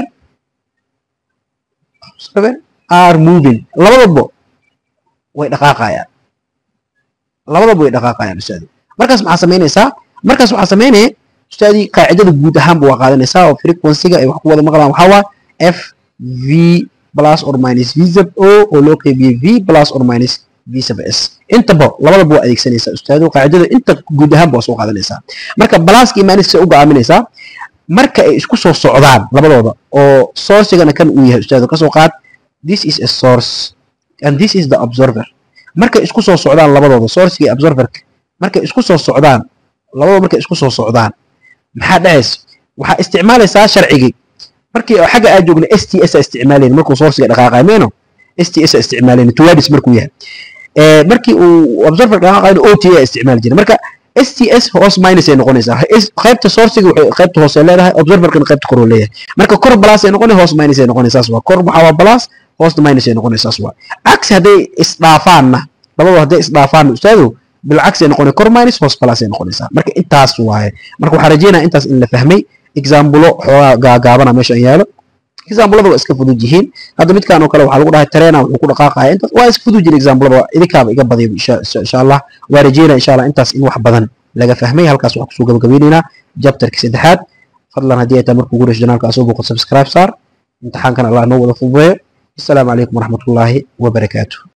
observer are moving labadaba way dhaqaaqayaan labadaba way dhaqaaqayaan ustaadi markaas maxaa samaynaysaa markaas waxaa samaynaya ustaadii qaacidada guud ahaanba waa qaadanaysaa oo frequency-ga ay wax ku wada maqlaan waxaa waa f v plus or minus v sub o oo loo qeybiyey v plus or minus v sub s intaba labadaba waa adeegsanaysaa ustaado qaacidada inta guud ahaanba waa soo qaadanaysaa marka balaaska iyo minuska u go'aaminaysaa marka ay isku soo socdaan labadooda oo sourcigana kan uu yahay ustaado kasoo qaad this is a source and this is the observer markay isku soo socdaan labadooda sourciga iyo observerka markay isku soo socdaan labadooda markay isku soo socdaan maxaa dhacaysa waxaa isticmaalaysaa sharcigii markii xagga aad joogna s t s isticmaalayn markuu sourciga dhaqaaqay meeno s t s isticmaalayn towards markuu yahay markii uu observer dhaqaaqayna o t a isticmaali jiray marka sts hoos minus ay noqonaysaa qaybta sourciga qaybta hoose leedahay observerkana qaybta kor leeyahay marka kor plus ay noqonay hoos minus ay noqonaysaas waa kor waxaa waa plus hoosna minus ay noqonaysaas waa cagsi hadday isdhaafaanna labadu hadday isdhaafaanna ustaadu bilcagsi ay noqonay kor minus hoos plus ay noqonaysaa marka intaas waaye marka waxaa rajeynaya intaas in la fahmay exambulo xoogaa gaagaabana meeshan yaalo exambulada waa iska fudud yihiin hadda midkaan oo kale waxaa lagu dhahay tareena wuxuu ku dhaqaaqaya intaas waa iska fudud yihin exambulada idinkaaba iga badiyo insha allah waa rajeynaya insha allah intaas in wax badan laga fahmay halkaas waxaan kusoo gabagabeynaynaa jabtarka saddexaad fadlan haddii ay tahay markuu guurayso janaalka asoo booqo subscribe saar imtixaankan allah noo wada fududeeyo assalaamu calaykum waraxmatullaahi wabarakaatuh